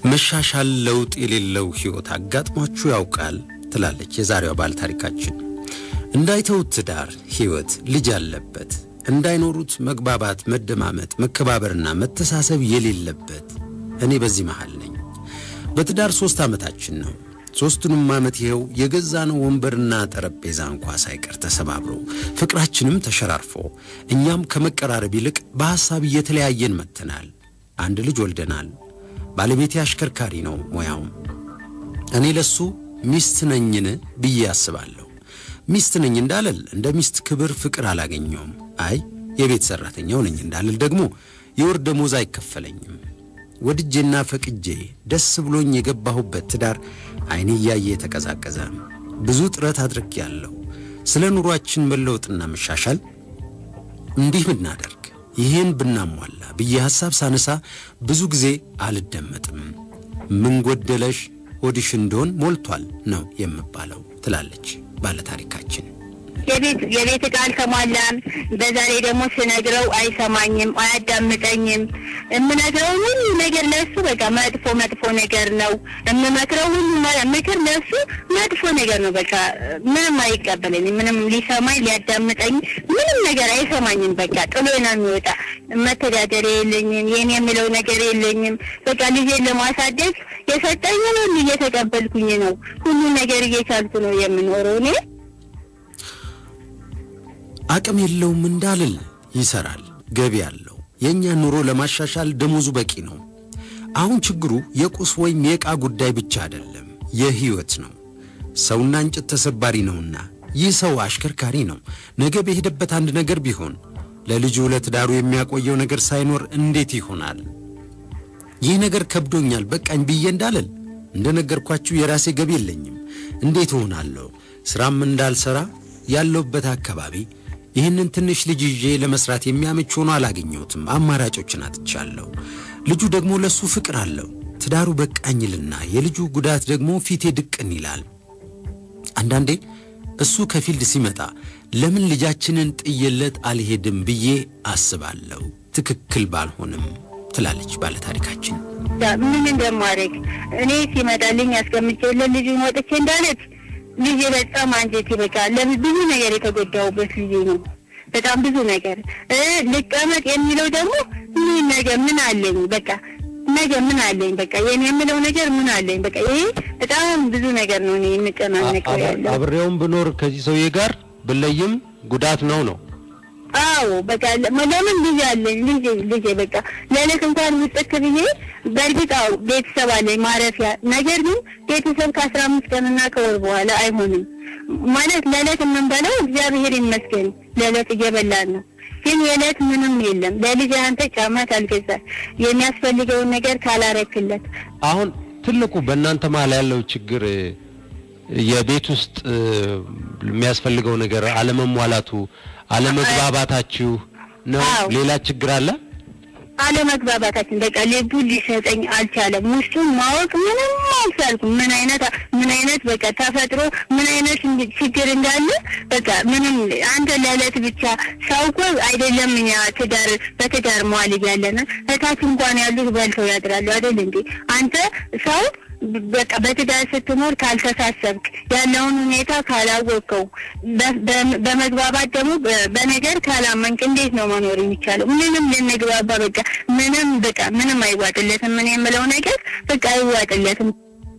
መሻሻል ለውጥ የሌለው ሕይወት አጋጥሟችሁ ያውቃል? ትላለች የዛሬዋ ባለ ታሪካችን። እንዳይተውት ትዳር ሕይወት ልጅ ያለበት እንዳይኖሩት መግባባት፣ መደማመጥ፣ መከባበርና መተሳሰብ የሌለበት እኔ በዚህ መሃል ነኝ። በትዳር ሦስት ዓመታችን ነው። ሦስቱንም ዓመት ይኸው የገዛነው ወንበርና ጠረጴዛ እንኳ ሳይቀር ተሰባብሮ ፍቅራችንም ተሸራርፎ እኛም ከመቀራረብ ይልቅ በሐሳብ እየተለያየን መጥተናል። አንድ ልጅ ወልደናል። ባለቤቴ አሽከርካሪ ነው ሙያውም። እኔ ለሱ ሚስት ነኝን ብዬ አስባለሁ። ሚስት ነኝ እንዳልል እንደ ሚስት ክብር፣ ፍቅር አላገኘውም። አይ የቤት ሠራተኛው ነኝ እንዳልል ደግሞ የወር ደሞዝ አይከፈለኝም። ወድጄና ፈቅጄ ደስ ብሎኝ የገባሁበት ትዳር ዓይኔ እያየ የተቀዛቀዘ ብዙ ጥረት አድርጌያለሁ። ስለ ኑሯችን መለወጥና መሻሻል እንዲህ ብናደርግ ይህን ብናሟላ ብዬ ሐሳብ ሳነሳ ብዙ ጊዜ አልደመጥም። ምን ጎደለሽ ሆድሽ እንደሆን ሞልቷል ነው የምባለው ትላለች ባለታሪካችን። የቤት የቤት ዕቃ አልተሟላም። በዛ ላይ ደግሞ ስነግረው አይሰማኝም፣ አያዳምጠኝም። የምነግረው ሁሉ ነገር ለእሱ በቃ መጥፎ መጥፎ ነገር ነው። የምመክረው ሁሉ ምክር ለእሱ መጥፎ ነገር ነው። በቃ ምንም አይቀበለኝም። ምንም ሊሰማኝ ሊያዳምጠኝ ምንም ነገር አይሰማኝም። በቃ ጥሎ ነው የሚወጣ። መተዳደሪያ የለኝም፣ የኔ የምለው ነገር የለኝም። በቃ ልጄን ለማሳደግ የሰጠኝን ሁሉ እየተቀበልኩኝ ነው። ሁሉ ነገር እየቻልኩ ነው የምኖረው እኔ አቅም የለውም እንዳልል ይሰራል፣ ገቢ አለው። የእኛን ኑሮ ለማሻሻል ደሞዙ በቂ ነው። አሁን ችግሩ የቁስ ወይም የዕቃ ጉዳይ ብቻ አይደለም፣ የሕይወት ነው። ሰውና እንጨት ተሰባሪ ነውና ይህ ሰው አሽከርካሪ ነው። ነገ በሄደበት አንድ ነገር ቢሆን ለልጁ ለትዳሩ የሚያቆየው ነገር ሳይኖር እንዴት ይሆናል? ይህ ነገር ከብዶኛል በቃኝ ብዬ እንዳልል እንደነገርኳችሁ የራሴ ገቢ የለኝም። እንዴት እሆናለሁ? ሥራም እንዳልሠራ ያለሁበት አካባቢ ይህንን ትንሽ ልጅ ይዤ ለመስራት የሚያመች ሆኖ አላገኘሁትም። አማራጮችን አጥቻለሁ። ልጁ ደግሞ ለሱ ፍቅር አለው። ትዳሩ በቃኝልና የልጁ ጉዳት ደግሞ ፊቴ ድቅን ይላል። አንዳንዴ እሱ ከፊልድ ሲመጣ ለምን ልጃችንን ጥየለት አልሄድም ብዬ አስባለሁ። ትክክል ባልሆንም ትላለች ባለታሪካችን። ምን እንደማደርግ እኔ ሲመጣልኝ አስቀምጬለት ልጁን ወጥቼ እንዳለት ልጄ በጣም አንጀቴ በቃ ለምን ብዙ ነገር የተጎዳውበት ልጄ ነው። በጣም ብዙ ነገር እ ልቀመጥ የሚለው ደግሞ ምን ነገር ምን አለኝ በቃ ነገ ምን አለኝ በቃ የኔ የምለው ነገር ምን አለኝ በቃ ይሄ በጣም ብዙ ነገር ነው እኔ የምጨናነቀው ያለው። አብሬውም ብኖር ከዚህ ሰውዬ ጋር ብለይም ጉዳት ነው ነው አዎ በቃ ለምን ልጅ አለኝ ልጅ ልጅ በቃ ለልክ እንኳን ውጥት ብዬ በእርግጥ አዎ ቤተሰብ አለኝ ማረፊያ። ነገር ግን ቤተሰብ ከአስራ አምስት ቀንና ከወር በኋላ አይሆንም ማለት ለዕለት የምንበላው እግዚአብሔር ይመስገን ለዕለት እየበላን ነው። ግን የዕለት ምንም የለም። ለልጅ አንተ ጫማ ካልገዛ የሚያስፈልገውን ነገር ካላረክለት አሁን ትልቁ በእናንተ መሀል ያለው ችግር የቤት ውስጥ የሚያስፈልገው ነገር አለመሟላቱ፣ አለመግባባታችሁ ነው። አዎ። ሌላ ችግር አለ? አለመግባባታችን በቃ ልቡ ሊሰጠኝ አልቻለም። ውስጡን ማወቅ ምንም አልቻልኩም። ምን አይነት ምን አይነት በቃ ተፈጥሮ ምን አይነት እንድ- ችግር እንዳለ በቃ ምንም አንተ ለዕለት ብቻ ሰው እኮ አይደለም እኛ ትዳር በትዳር መዋል እያለን እታች እንኳን ያሉት በልተው ያድራሉ አይደል እንዴ? አንተ ሰው በቃ በትዳር ስትኖር ካልተሳሰብክ ያለውን ሁኔታ ካላወቀው በ- በ- በመግባባት ደግሞ በ- በነገር ካላመንክ እንዴት ነው መኖር የሚቻለው? ምንም ልንግባባ በቃ ምንም በቃ ምንም አይዋጥለትም። ምን የምለው ነገር በቃ አይዋጥለትም።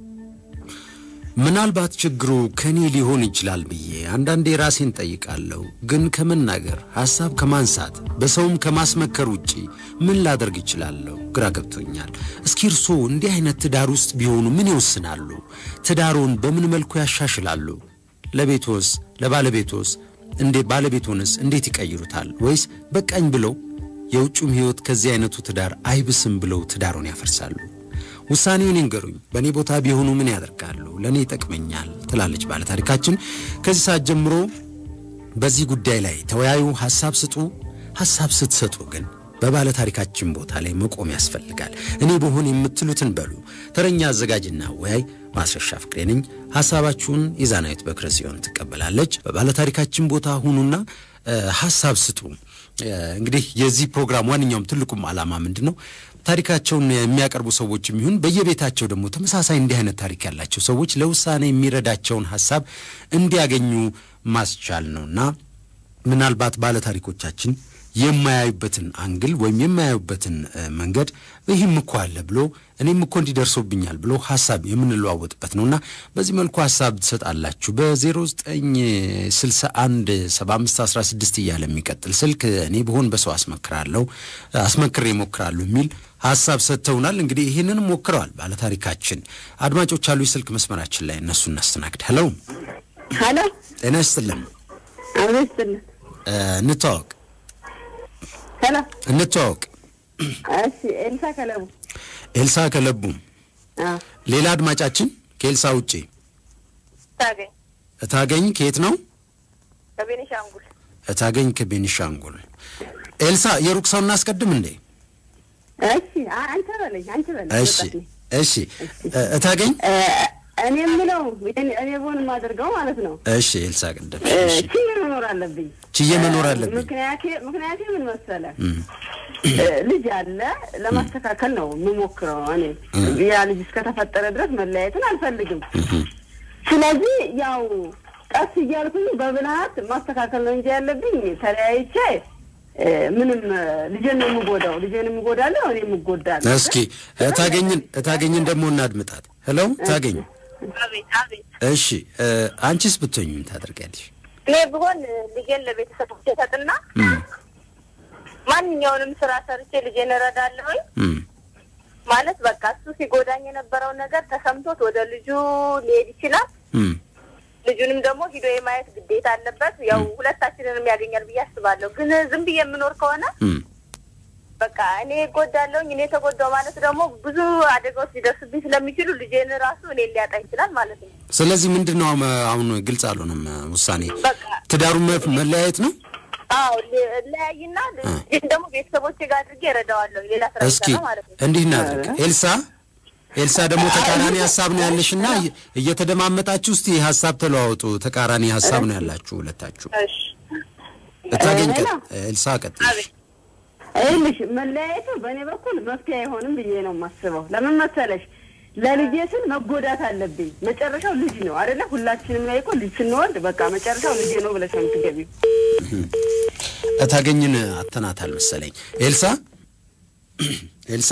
ምናልባት ችግሩ ከኔ ሊሆን ይችላል ብዬ አንዳንዴ ራሴን ጠይቃለሁ። ግን ከመናገር ሐሳብ ከማንሳት በሰውም ከማስመከር ውጪ ምን ላደርግ ይችላለሁ? ግራ ገብቶኛል። እስኪ እርስዎ እንዲህ አይነት ትዳር ውስጥ ቢሆኑ ምን ይወስናሉ? ትዳሮን በምን መልኩ ያሻሽላሉ? ለቤቶስ ለባለቤቶስ እንዴ ባለቤቶንስ እንዴት ይቀይሩታል? ወይስ በቃኝ ብለው የውጩም ሕይወት ከዚህ አይነቱ ትዳር አይብስም ብለው ትዳሩን ያፈርሳሉ? ውሳኔውን ይንገሩኝ። በእኔ ቦታ ቢሆኑ ምን ያደርጋሉ? ለእኔ ይጠቅመኛል ትላለች ባለታሪካችን። ከዚህ ሰዓት ጀምሮ በዚህ ጉዳይ ላይ ተወያዩ፣ ሐሳብ ስጡ። ሐሳብ ስትሰጡ ግን በባለታሪካችን ቦታ ላይ መቆም ያስፈልጋል። እኔ በሆን የምትሉትን በሉ። ተረኛ አዘጋጅና ወያይ ማስረሻ ፍቅሬ ነኝ። ሐሳባችሁን የዛናዊት በክረ ጽዮን ትቀበላለች። በባለታሪካችን ቦታ ሁኑና ሐሳብ ስጡ። እንግዲህ የዚህ ፕሮግራም ዋነኛውም ትልቁም ዓላማ ምንድን ነው? ታሪካቸውን የሚያቀርቡ ሰዎችም ይሁን በየቤታቸው ደግሞ ተመሳሳይ እንዲህ አይነት ታሪክ ያላቸው ሰዎች ለውሳኔ የሚረዳቸውን ሀሳብ እንዲያገኙ ማስቻል ነውና ምናልባት ባለታሪኮቻችን የማያዩበትን አንግል ወይም የማያዩበትን መንገድ ይህም እኮ አለ ብሎ እኔም እኮ እንዲደርሶብኛል ብሎ ሀሳብ የምንለዋወጥበት ነውና በዚህ መልኩ ሀሳብ ትሰጣላችሁ። በ0961 7516 እያለ የሚቀጥል ስልክ እኔ ብሆን በሰው አስመክራለሁ አስመክሬ ሞክራለሁ የሚል ሀሳብ ሰጥተውናል። እንግዲህ ይህንን ሞክረዋል ባለታሪካችን። አድማጮች አሉ የስልክ መስመራችን ላይ እነሱ እናስተናግድ። ሄሎ ሀሎ፣ ጤና ይስጥልን። አብሮ ይስጥልን። እንተዋወቅ ሄሎ፣ እንተዋወቅ። እሺ፣ ኤልሳ ከለቡ። ኤልሳ ከለቡ። አዎ፣ ሌላ አድማጫችን ከኤልሳ ውጪ ታገኝ እታገኝ ከየት ነው? ከቤኒሻንጉል እታገኝ ከቤኒሻንጉል። ኤልሳ የሩቅ ሰው እናስቀድም እንዴ? እሺ፣ አ- አንተ በለኝ፣ አንተ በለኝ። እሺ ወጣት ነኝ። እሺ። እታገኝ እ፣ እኔ የምለው እኔ እኔ ብሆን የማደርገው ማለት ነው እሺ። ኤልሳ ቅድም እ፣ እሺ፣ ችዬ መኖር አለብኝ። ችዬ መኖር አለብኝ። ምክንያቴ ምክንያቴ ምን መሰለ እም፣ እ፣ ልጅ አለ ለማስተካከል ነው የምሞክረው። እኔ ያ ልጅ እስከተፈጠረ ድረስ መለያየትን አልፈልግም። ስለዚህ ያው ቀስ እያልኩኝ በብልሃት ማስተካከል ነው እንጂ ያለብኝ ተለያይቼ እ፣ ምንም እ፣ ልጄን ነው የምጎዳው። ልጄን የምጎዳለሁ፣ እኔ የምጎዳለሁ። እስኪ እታገኝን እታገኝን ደግሞ እናድምጣት። ሄሎ እታገኝ። አቤት አቤት እሺ እ፣ አንቺስ ብትሆኝ ምን ታደርጊያለሽ? እኔ ብሆን ልጄን ለቤተሰቦች ሰጥና እም፣ ማንኛውንም ስራ ሰርቼ ልጄን እረዳለሁኝ እም፣ ማለት በቃ እሱ ሲጎዳኝ የነበረውን ነገር ተሰምቶት ወደ ልጁ ሊሄድ ይችላል። እም። ልጁንም ደግሞ ሂዶ የማየት ግዴታ አለበት። ያው ሁለታችንንም ያገኛል ብዬ አስባለሁ። ግን ዝም ብዬ የምኖር ከሆነ እም። በቃ እኔ እጎዳለሁኝ። እኔ ተጎዳው ማለት ደግሞ ብዙ አደጋዎች ሊደርሱብኝ ስለሚችሉ ልጄን ራሱ እኔን ሊያጣ ይችላል ማለት ነው። ስለዚህ ምንድን ነው አሁን- አሁን ግልጽ አልሆነም ውሳኔ በቃ ትዳሩን መፍ- መለያየት ነው። አዎ ለያይና ልጅን ደግሞ ቤተሰቦች ጋር አድርጌ እረዳዋለሁ። ሌላ ስራ እስኪ ይሰራ ማለት ነው። እንዲህ እናድርግ። ኤልሳ ኤልሳ ደግሞ ተቃራኒ ሀሳብ ነው ያለሽና እየ- እየተደማመጣችሁ እስቲ ሀሳብ ተለዋወጡ። ተቃራኒ ሀሳብ ነው ያላችሁ ሁለታችሁ። እሺ እታገኝ ቀጥ ሌላ? ኤልሳ ቀጥልሽ። አቤት ይኸውልሽ መለያየቱ በእኔ በኩል መፍትሄ አይሆንም ብዬ ነው የማስበው። ለምን መሰለሽ? ለልጄ ስል መጎዳት አለብኝ። መጨረሻው ልጅ ነው አይደለ? ሁላችንም ላይ እኮ ልጅ ስንወልድ በቃ መጨረሻው ልጄ ነው ብለሽ ነው የምትገቢው። እታገኝን አተናታል መሰለኝ። ኤልሳ ኤልሳ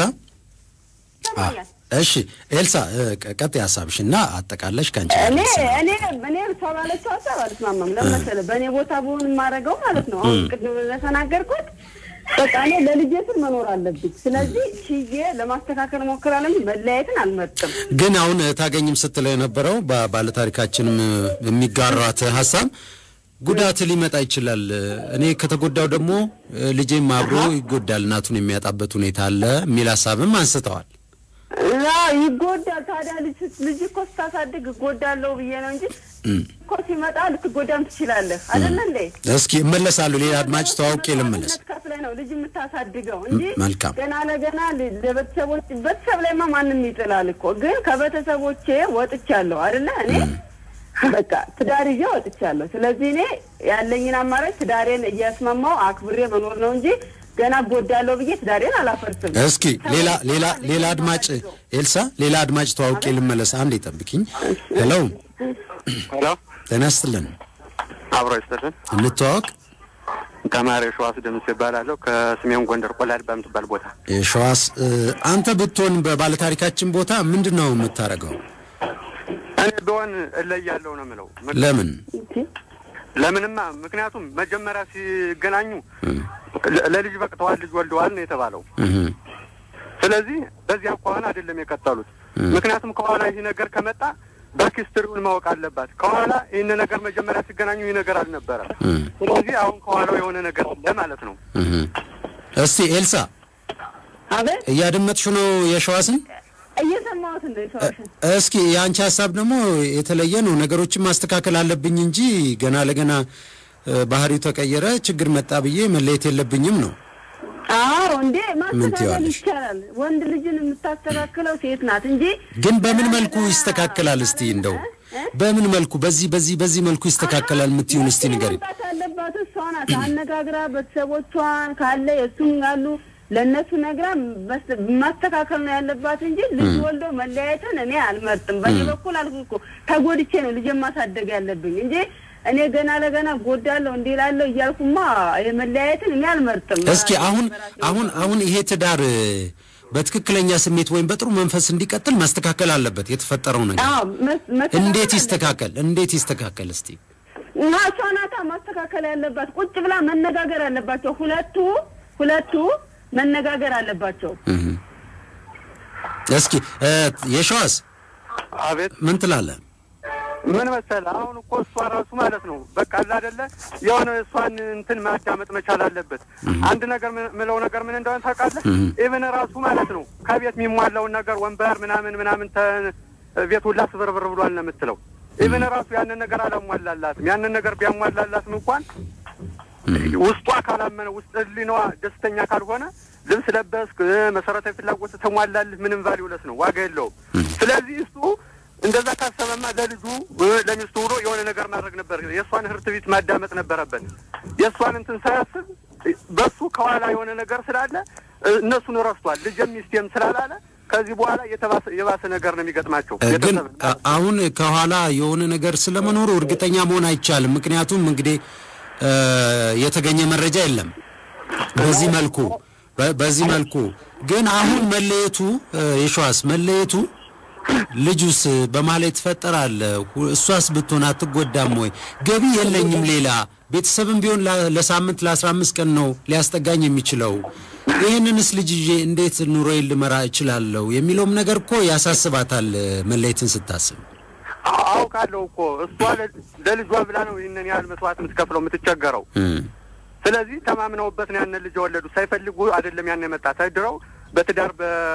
አ፣ እሺ ኤልሳ እ፣ ቀ- ቀጥይ ሀሳብሽ እና አጠቃለሽ ከአንቺ ጋር እኔ ልትሰማ። እኔ እኔ እሷ ባለችው ሀሳብ አልስማማም። ለምን መሰለህ? በእኔ ቦታ ብሆን የማደርገው ማለት ነው አሁን ቅድም እንደተናገርኩት በቃ እኔ ለልጄ ስል መኖር አለብኝ። ስለዚህ ችዬ ለማስተካከል እሞክራለሁ እንጂ መለያየትን አልመርጥም። ግን አሁን ታገኝም ስትለው የነበረው ባ- ባለታሪካችንም የሚጋራት ሀሳብ ጉዳት ሊመጣ ይችላል። እኔ ከተጎዳው ደግሞ ልጄም አብሮ ይጎዳል፣ እናቱን የሚያጣበት ሁኔታ አለ የሚል ሀሳብም አንስተዋል። አዎ ይጎዳል። ታዲያ ልጅ ልጅ እኮ ስታሳድግ እጎዳለሁ ብዬ ነው እንጂ እኮ ሲመጣ ልትጎዳም ትችላለህ አይደለ እንዴ? እስኪ እመለሳለሁ። ሌላ አድማጭ ተዋውቄ ልመለስ። ከፍለህ ነው ልጅ የምታሳድገው እንጂ መልካም። ገና ለገና ል- ለቤተሰቦች ቤተሰብ ላይማ ማንም ይጥላል እኮ። ግን ከቤተሰቦቼ ወጥቻለሁ አይደለ እኔ በቃ ትዳር ይዤ ወጥቻለሁ። ስለዚህ እኔ ያለኝን አማራጭ ትዳሬን እያስማማው አክብሬ መኖር ነው እንጂ ገና እጎዳለሁ ብዬ ትዳሬን አላፈርስም። እስኪ ሌላ ሌላ ሌላ አድማጭ ኤልሳ፣ ሌላ አድማጭ ተዋውቄ ልመለስ። አንድ ይጠብቅኝ። ሄሎ፣ ሄሎ ጤና ይስጥልን። አብሮ ይስጥልን። እንተዋወቅ። ተማሪ ሸዋስ ደምስ ይባላለሁ ከሰሜን ጎንደር ቆላድ በምትባል ቦታ። ሸዋስ፣ እ፣ አንተ ብትሆን በባለታሪካችን ቦታ ምንድን ነው የምታደርገው? እኔ ቢሆን እለያለሁ ነው የምለው። ምክ- ለምን? ለምንማ ምክንያቱም መጀመሪያ ሲገናኙ ለ- ለልጅ በቅተዋል፣ ልጅ ወልደዋል ነው የተባለው። እህ፣ ስለዚህ በዚህ አኳኋን አይደለም የቀጠሉት። ምክንያቱም ከኋላ ይህ ነገር ከመጣ በኪስትሪውን ማወቅ አለባት። ከኋላ ይህን ነገር መጀመሪያ ሲገናኙ ይህ ነገር አልነበረም። እህ፣ ስለዚህ አሁን ከኋላው የሆነ ነገር አለ ማለት ነው። እህ። እስቲ ኤልሳ አቤት እያደመጥሽ ነው የሸዋስን? እየሰማሁት እንደ ሰዎችን እስኪ የአንቺ ሀሳብ ደግሞ የተለየ ነው። ነገሮችን ማስተካከል አለብኝ እንጂ ገና ለገና እ፣ ባህሪው ተቀየረ ችግር መጣ ብዬ መለየት የለብኝም ነው። አዎ እንዴ ማስተካከል ትይዋለሽ? ይቻላል። ወንድ ልጅን የምታስተካክለው ሴት ናት እንጂ ግን በምን መልኩ ይስተካከላል? እስቲ እንደው በምን መልኩ በዚህ በዚህ በዚህ መልኩ ይስተካከላል የምትይውን እስቲ ንገሪ። መምጣት ያለባት እሷ ናት። አነጋግራ ቤተሰቦቿን ካለ የእሱም ያሉ ለእነሱ ነግራ መስ- ማስተካከል ነው ያለባት እንጂ ልጅ ወልዶ መለያየትን እኔ አልመርጥም። በእኔ በኩል አልኩ እኮ ተጎድቼ ነው ልጅ ማሳደግ ያለብኝ እንጂ እኔ ገና ለገና ጎዳለሁ እንዲህ እላለሁ እያልኩማ የመለያየትን እኔ አልመርጥም። እስኪ አሁን አሁን አሁን ይሄ ትዳር እ፣ በትክክለኛ ስሜት ወይም በጥሩ መንፈስ እንዲቀጥል ማስተካከል አለበት የተፈጠረው ነገር። አዎ፣ መስ- መስተካከል እንዴት አለበት። ይስተካከል? እንዴት ይስተካከል? እስቲ እና እሷ ናታ ማስተካከል ያለባት። ቁጭ ብላ መነጋገር አለባቸው። ሁለቱ ሁለቱ መነጋገር አለባቸው። እህ። እስኪ እ፣ የሸዋስ አቤት ምን ትላለህ? ምን መሰለህ፣ አሁን እኮ እሷ ራሱ ማለት ነው በቃ አለ አይደለ የሆነ እሷን እንትን ማዳመጥ መቻል አለበት። አንድ ነገር ምን- ምለው ነገር ምን እንደሆነ ታውቃለህ? ኢቭን ራሱ ማለት ነው ከቤት የሚሟላውን ነገር ወንበር ምናምን ምናምን ተ- ቤት ሁላ ስብርብር ብሏል ነው የምትለው። ኢቭን ራሱ ያንን ነገር አላሟላላትም። ያንን ነገር ቢያሟላላትም እንኳን ውስጧ ካላመነ ውስጥ ህሊናዋ ደስተኛ ካልሆነ ልብስ ለበስክ እ፣ መሰረታዊ ፍላጎት ተሟላልህ ምንም ቫሊውለስ ነው፣ ዋጋ የለውም። ስለዚህ እሱ እንደዛ ካሰበማ ለልጁ እ፣ ለሚስቱ ብሎ የሆነ ነገር ማድረግ ነበር። የእሷን ህርት ቤት ማዳመጥ ነበረበት። የእሷን እንትን ሳያስብ እ፣ በሱ ከኋላ የሆነ ነገር ስላለ እ፣ እነሱን ረስቷል። ልጅም ሚስቴም ስላላለ ከዚህ በኋላ የተባሰ የባሰ ነገር ነው የሚገጥማቸው። እ፣ ግን ቤተሰብ አ- አሁን ከኋላ የሆነ ነገር ስለመኖሩ እርግጠኛ መሆን አይቻልም። ምክንያቱም እንግዲህ እ፣ የተገኘ መረጃ የለም በዚህ መልኩ በ- በዚህ መልኩ ግን አሁን መለየቱ እ፣ የሸዋስ መለየቱ ልጁስ በማለት ይፈጠራል። ሁ- እሷስ ብትሆን አትጎዳም ወይ? ገቢ የለኝም ሌላ ቤተሰብም ቢሆን ላ- ለሳምንት ለአስራ አምስት ቀን ነው ሊያስጠጋኝ የሚችለው ይህንንስ ልጅ ይዤ እንዴት ኑሮዬን ልመራ እችላለሁ የሚለውም ነገር እኮ ያሳስባታል። መለየትን ስታስብ አውቃለሁ እኮ እሷ ለ- ለልጇ ብላ ነው ይህንን ያህል መስዋዕት የምትከፍለው የምትቸገረው። እም፣ ስለዚህ ተማምነውበት ነው ያንን ልጅ የወለዱት። ሳይፈልጉ አይደለም ያን የመጣ ተድረው በትዳር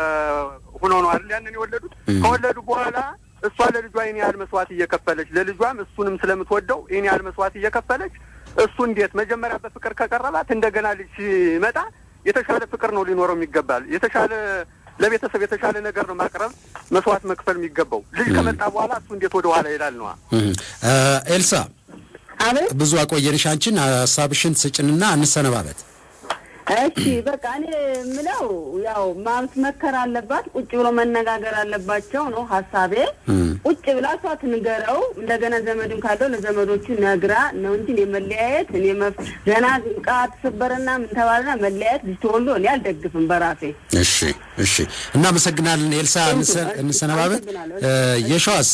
በሁኖ ነው አይደል ያንን የወለዱት። ከወለዱ በኋላ እሷ ለልጇ ይህን ያህል መስዋዕት እየከፈለች ለልጇም እሱንም ስለምትወደው ይህን ያህል መስዋዕት እየከፈለች እሱ እንዴት መጀመሪያ በፍቅር ከቀረባት እንደገና ልጅ ሲመጣ የተሻለ ፍቅር ነው ሊኖረው የሚገባል። የተሻለ ለቤተሰብ የተሻለ ነገር ነው ማቅረብ መስዋዕት መክፈል የሚገባው። ልጅ ከመጣ በኋላ እሱ እንዴት ወደ ኋላ ይላል ነዋ። እም። እ፣ ኤልሳ አቤት ብዙ አቆየንሽ። አንቺን ሀሳብሽን ስጭንና እንሰነባበት። እሺ በቃ እኔ የምለው ያው ማስመከር አለባት፣ ቁጭ ብሎ መነጋገር አለባቸው ነው ሀሳቤ። ቁጭ ብላ እሷ ትንገረው፣ እንደገና ዘመድም ካለው ለዘመዶቹ ነግራ ነው እንጂ እኔ መለያየት እኔ መፍ ገና ዕቃ ተሰበረና ምን ተባለና መለያየት ልጅ ተወልዶ እኔ አልደግፍም በራሴ። እሺ እሺ፣ እናመሰግናለን ኤልሳ። እንሰ- እንሰነባበት። እ፣ የሸዋስ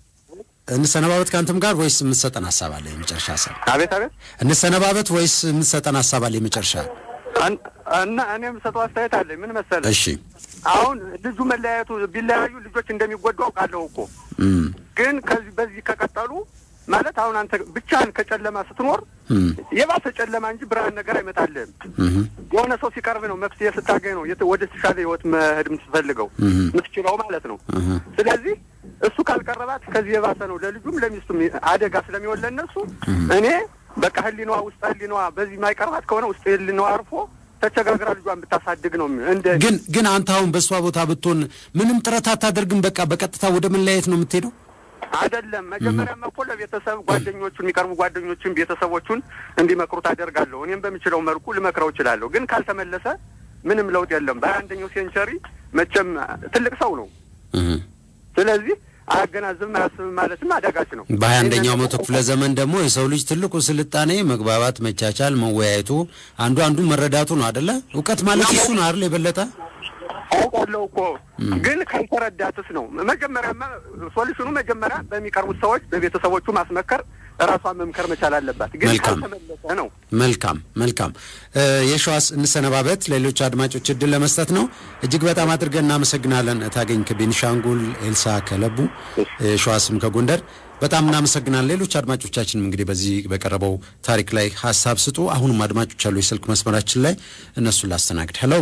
እንሰነባበት ከአንተም ጋር ወይስ የምትሰጠን ሀሳብ አለ? የመጨረሻ ሀሳብ አቤት አቤት እንሰነባበት ወይስ የምትሰጠን ሀሳብ አለ? የመጨረሻ አን- እና እኔ የምሰጠው አስተያየት አለኝ። ምን መሰለህ እሺ። አሁን ልጁ መለያየቱ ቢለያዩ ልጆች እንደሚጎዱ አውቃለሁ እኮ እም፣ ግን ከዚህ በዚህ ከቀጠሉ ማለት አሁን አንተ ብቻህን ከጨለማ ስትኖር እም፣ የባሰ ጨለማ እንጂ ብርሃን ነገር አይመጣልህም። እም፣ የሆነ ሰው ሲቀርብ ነው መፍትሄ ስታገኝ ነው የት- ወደ ተሻለ ህይወት መሄድ የምትፈልገው የምትችለው ማለት ነው። ስለዚህ እሱ ካልቀረባት ከዚህ የባሰ ነው ለልጁም ለሚስቱም አደጋ ስለሚሆን ለእነሱ እኔ በቃ ህሊናዋ ውስጥ ህሊናዋ በዚህ ማይቀርባት ከሆነ ውስጥ ህሊናዋ አርፎ ተቸጋግራ ልጇን ብታሳድግ ነው እንደ ግን ግን አንተ አሁን በእሷ ቦታ ብትሆን ምንም ጥረት አታደርግም? በቃ በቀጥታ ወደ መለያየት ነው የምትሄደው? አይደለም መጀመሪያማ እኮ ለቤተሰብ ጓደኞቹን የሚቀርቡ ጓደኞቹን ቤተሰቦቹን እንዲመክሩት አደርጋለሁ። እኔም በምችለው መልኩ ልመክረው እችላለሁ። ግን ካልተመለሰ ምንም ለውጥ የለም። በሀያ አንደኛው ሴንቸሪ መቼም ትልቅ ሰው ነው። እም። ስለዚህ አያገናዝብም አያስብም ማለትም አዳጋች ነው። በሀያ አንደኛው መቶ ክፍለ ዘመን ደግሞ የሰው ልጅ ትልቁ ስልጣኔ መግባባት፣ መቻቻል፣ መወያየቱ አንዱ አንዱን መረዳቱ ነው አደለ? እውቀት ማለት እሱ ነው አይደል? የበለጠ አውቃለሁ እኮ ግን ካልተረዳትስ ነው። መጀመሪያማ ሶሉሽኑ መጀመሪያ በሚቀርቡት ሰዎች በቤተሰቦቹ ማስመከር ራሷን መምከር መቻል አለባት። ግን መልካም። ካልተመለሰ ነው መልካም መልካም። እ፣ የሸዋስ እንሰነባበት ሌሎች አድማጮች እድል ለመስጠት ነው። እጅግ በጣም አድርገን እናመሰግናለን። ታገኝ ከቤኒሻንጉል፣ ኤልሳ ከለቡ፣ የሸዋስም ከጎንደር በጣም እናመሰግናለን። ሌሎች አድማጮቻችንም እንግዲህ በዚህ በቀረበው ታሪክ ላይ ሀሳብ ስጡ። አሁንም አድማጮች አሉ የስልክ መስመራችን ላይ እነሱን ላስተናግድ። ሄሎ፣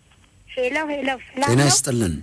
ሄሎ ሄሎ፣ ሰላም ጤና ነው? ይስጥልን።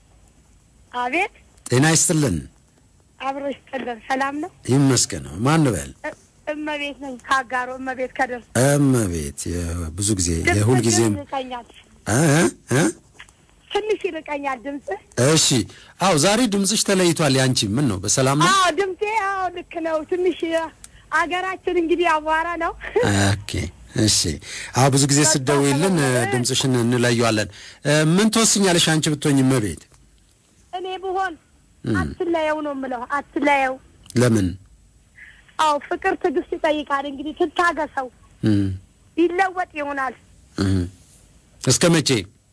አቤት፣ ጤና ይስጥልን። አብሮ ይስጥልን። ሰላም ነው? ይመስገን። ማን በል? እ- እመቤት ነኝ ከአጋሮ እመቤት ከደርስ እመቤት ብዙ ጊዜ የሁል ጊዜም ይርቀኛል፣ እ እ ትንሽ ይርቀኛል ድምፅ። እሺ። አዎ ዛሬ ድምፅሽ ተለይቷል። ያንቺ ምን ነው? በሰላም ነው? አዎ ድምፄ፣ አዎ ልክ ነው። ትንሽ አገራችን እንግዲህ አቧራ ነው። ኦኬ እሺ አዎ ብዙ ጊዜ ስትደውይልን እ፣ ድምፅሽን እንለየዋለን። እ፣ ምን ትወስኛለሽ አንቺ ብትሆኝ እመቤት? እኔ ብሆን አትለየው ነው የምለው። አትለየው። ለምን? አዎ ፍቅር ትዕግስት ይጠይቃል። እንግዲህ ትታገሰው፣ እም፣ ይለወጥ ይሆናል። እም። እስከ መቼ?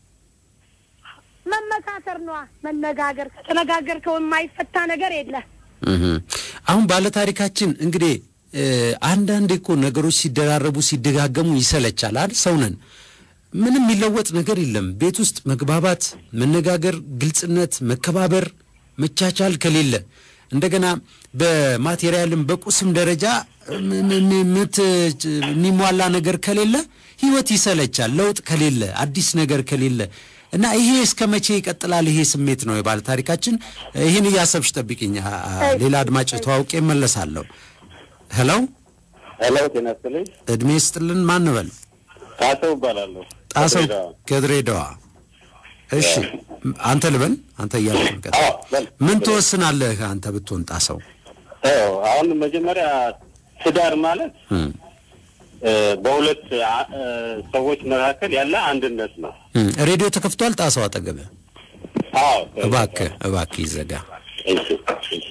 መመካከር ነዋ፣ መነጋገር። ከተነጋገርከው የማይፈታ ነገር የለ። እም። አሁን ባለታሪካችን እንግዲህ እ፣ አንዳንዴ እኮ ነገሮች ሲደራረቡ ሲደጋገሙ ይሰለቻል አይደል? ሰው ነን። ምንም የሚለወጥ ነገር የለም። ቤት ውስጥ መግባባት፣ መነጋገር፣ ግልጽነት፣ መከባበር፣ መቻቻል ከሌለ እንደገና በማቴሪያልም በቁስም ደረጃ ም- ም- ምት- የሚሟላ ነገር ከሌለ ህይወት ይሰለቻል። ለውጥ ከሌለ አዲስ ነገር ከሌለ እና ይሄ እስከ መቼ ይቀጥላል? ይሄ ስሜት ነው የባለ ታሪካችን። ይህን እያሰብሽ ጠብቂኝ። አ- አ- ሌላ አድማጭ ተዋውቄ እመለሳለሁ። ሄሎ፣ ሄሎ ጤና ይስጥልኝ። እድሜ ስጥልን። ማን በል? ጣሰው እባላለሁ። ጣሰው ከድሬዳዋ። ከድሬዳዋ። እሺ አንተ ልበል? አንተ እያልክ ነው። ቀጥል። አዎ፣ በል። ምን ትወስናለህ አንተ ብትሆን ጣሰው? አዎ፣ አሁን መጀመሪያ ትዳር ማለት እም፣ እ፣ በሁለት አ- እ፣ ሰዎች መካከል ያለ አንድነት ነው። እም። ሬዲዮ ተከፍቷል ጣሰው አጠገብህ? አዎ እባክህ እባክህ ይዘጋ። እሺ፣ እሺ፣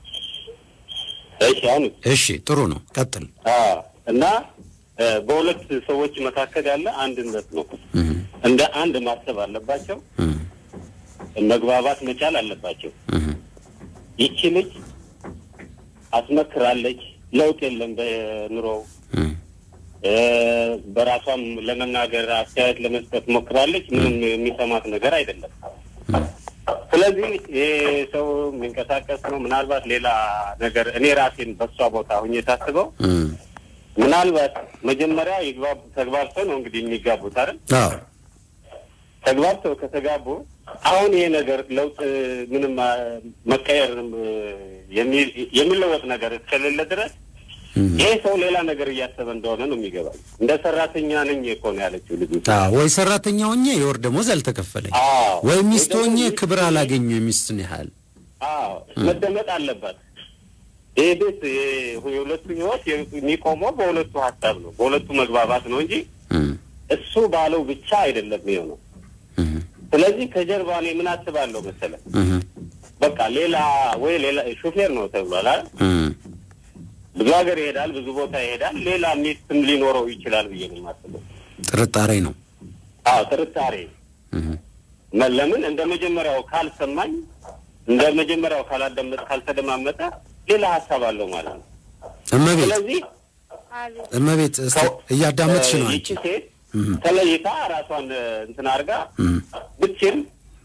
እሺ። አሁን እሺ ጥሩ ነው፣ ቀጥል። አዎ፣ እና እ፣ በሁለት ሰዎች መካከል ያለ አንድነት ነው። እም፣ እንደ አንድ ማሰብ አለባቸው። እም፣ መግባባት መቻል አለባቸው። እም፣ ይቺ ልጅ አስመክራለች፣ ለውጥ የለም በኑሮው እም፣ እ፣ በራሷም ለመናገር አስተያየት ለመስጠት ሞክራለች። ምንም የሚሰማት ነገር አይደለም። ስለዚህ ይሄ ሰው የሚንቀሳቀስ ነው። ምናልባት ሌላ ነገር እኔ ራሴን በሷ ቦታ ሁኜ ሳስበው እም። ምናልባት መጀመሪያ ይግባቡ ተግባብተው ነው እንግዲህ የሚጋቡት አይደል? አዎ ተግባብተው ከተጋቡ አሁን ይሄ ነገር ለውጥ ምንም አ፣ መቀየር እ፣ የሚ- የሚለወጥ ነገር እስከሌለ ድረስ ይሄ ሰው ሌላ ነገር እያሰበ እንደሆነ ነው የሚገባኝ። እንደ ሰራተኛ ነኝ እኮ ነው ያለችው ልጁ። አዎ፣ ወይ ሰራተኛ ሆኜ የወር ደሞዝ አልተከፈለኝ፣ አዎ። ወይ ሚስት ወይ ደግሞ ሆኜ ሚስት ክብር ሆኜ- አላገኘ የሚስትን ያህል አዎ መደመጥ አለባት። ይህ ቤት ይሄ የሁለቱ ህይወት የሚቆመው በሁለቱ ሀሳብ ነው፣ በሁለቱ መግባባት ነው እንጂ እም፣ እሱ ባለው ብቻ አይደለም የሚሆነው። እም፣ ስለዚህ ከጀርባ እኔ ምን አስባለሁ መሰለህ፣ እም፣ በቃ ሌላ ወይ ሌላ ሹፌር ነው ተብሏል አይደል? እም። ብዙ ሀገር ይሄዳል፣ ብዙ ቦታ ይሄዳል። ሌላ ሚስትም ሊኖረው ይችላል ብዬ ነው የማስበው። ጥርጣሬ ነው። አዎ ጥርጣሬ እም፣ መ- ለምን እንደ መጀመሪያው ካልሰማኝ እንደ መጀመሪያው ካላዳመጥ ካልተደማመጠ ሌላ ሀሳብ አለው ማለት ነው። እመቤት ስለዚህ እመቤት እስቲ እያዳመጥሽ ነው ይቺ አንቺ። ሴት እም፣ ተለይታ ራሷን እ፣ እንትን አድርጋ እም፣ ብቻም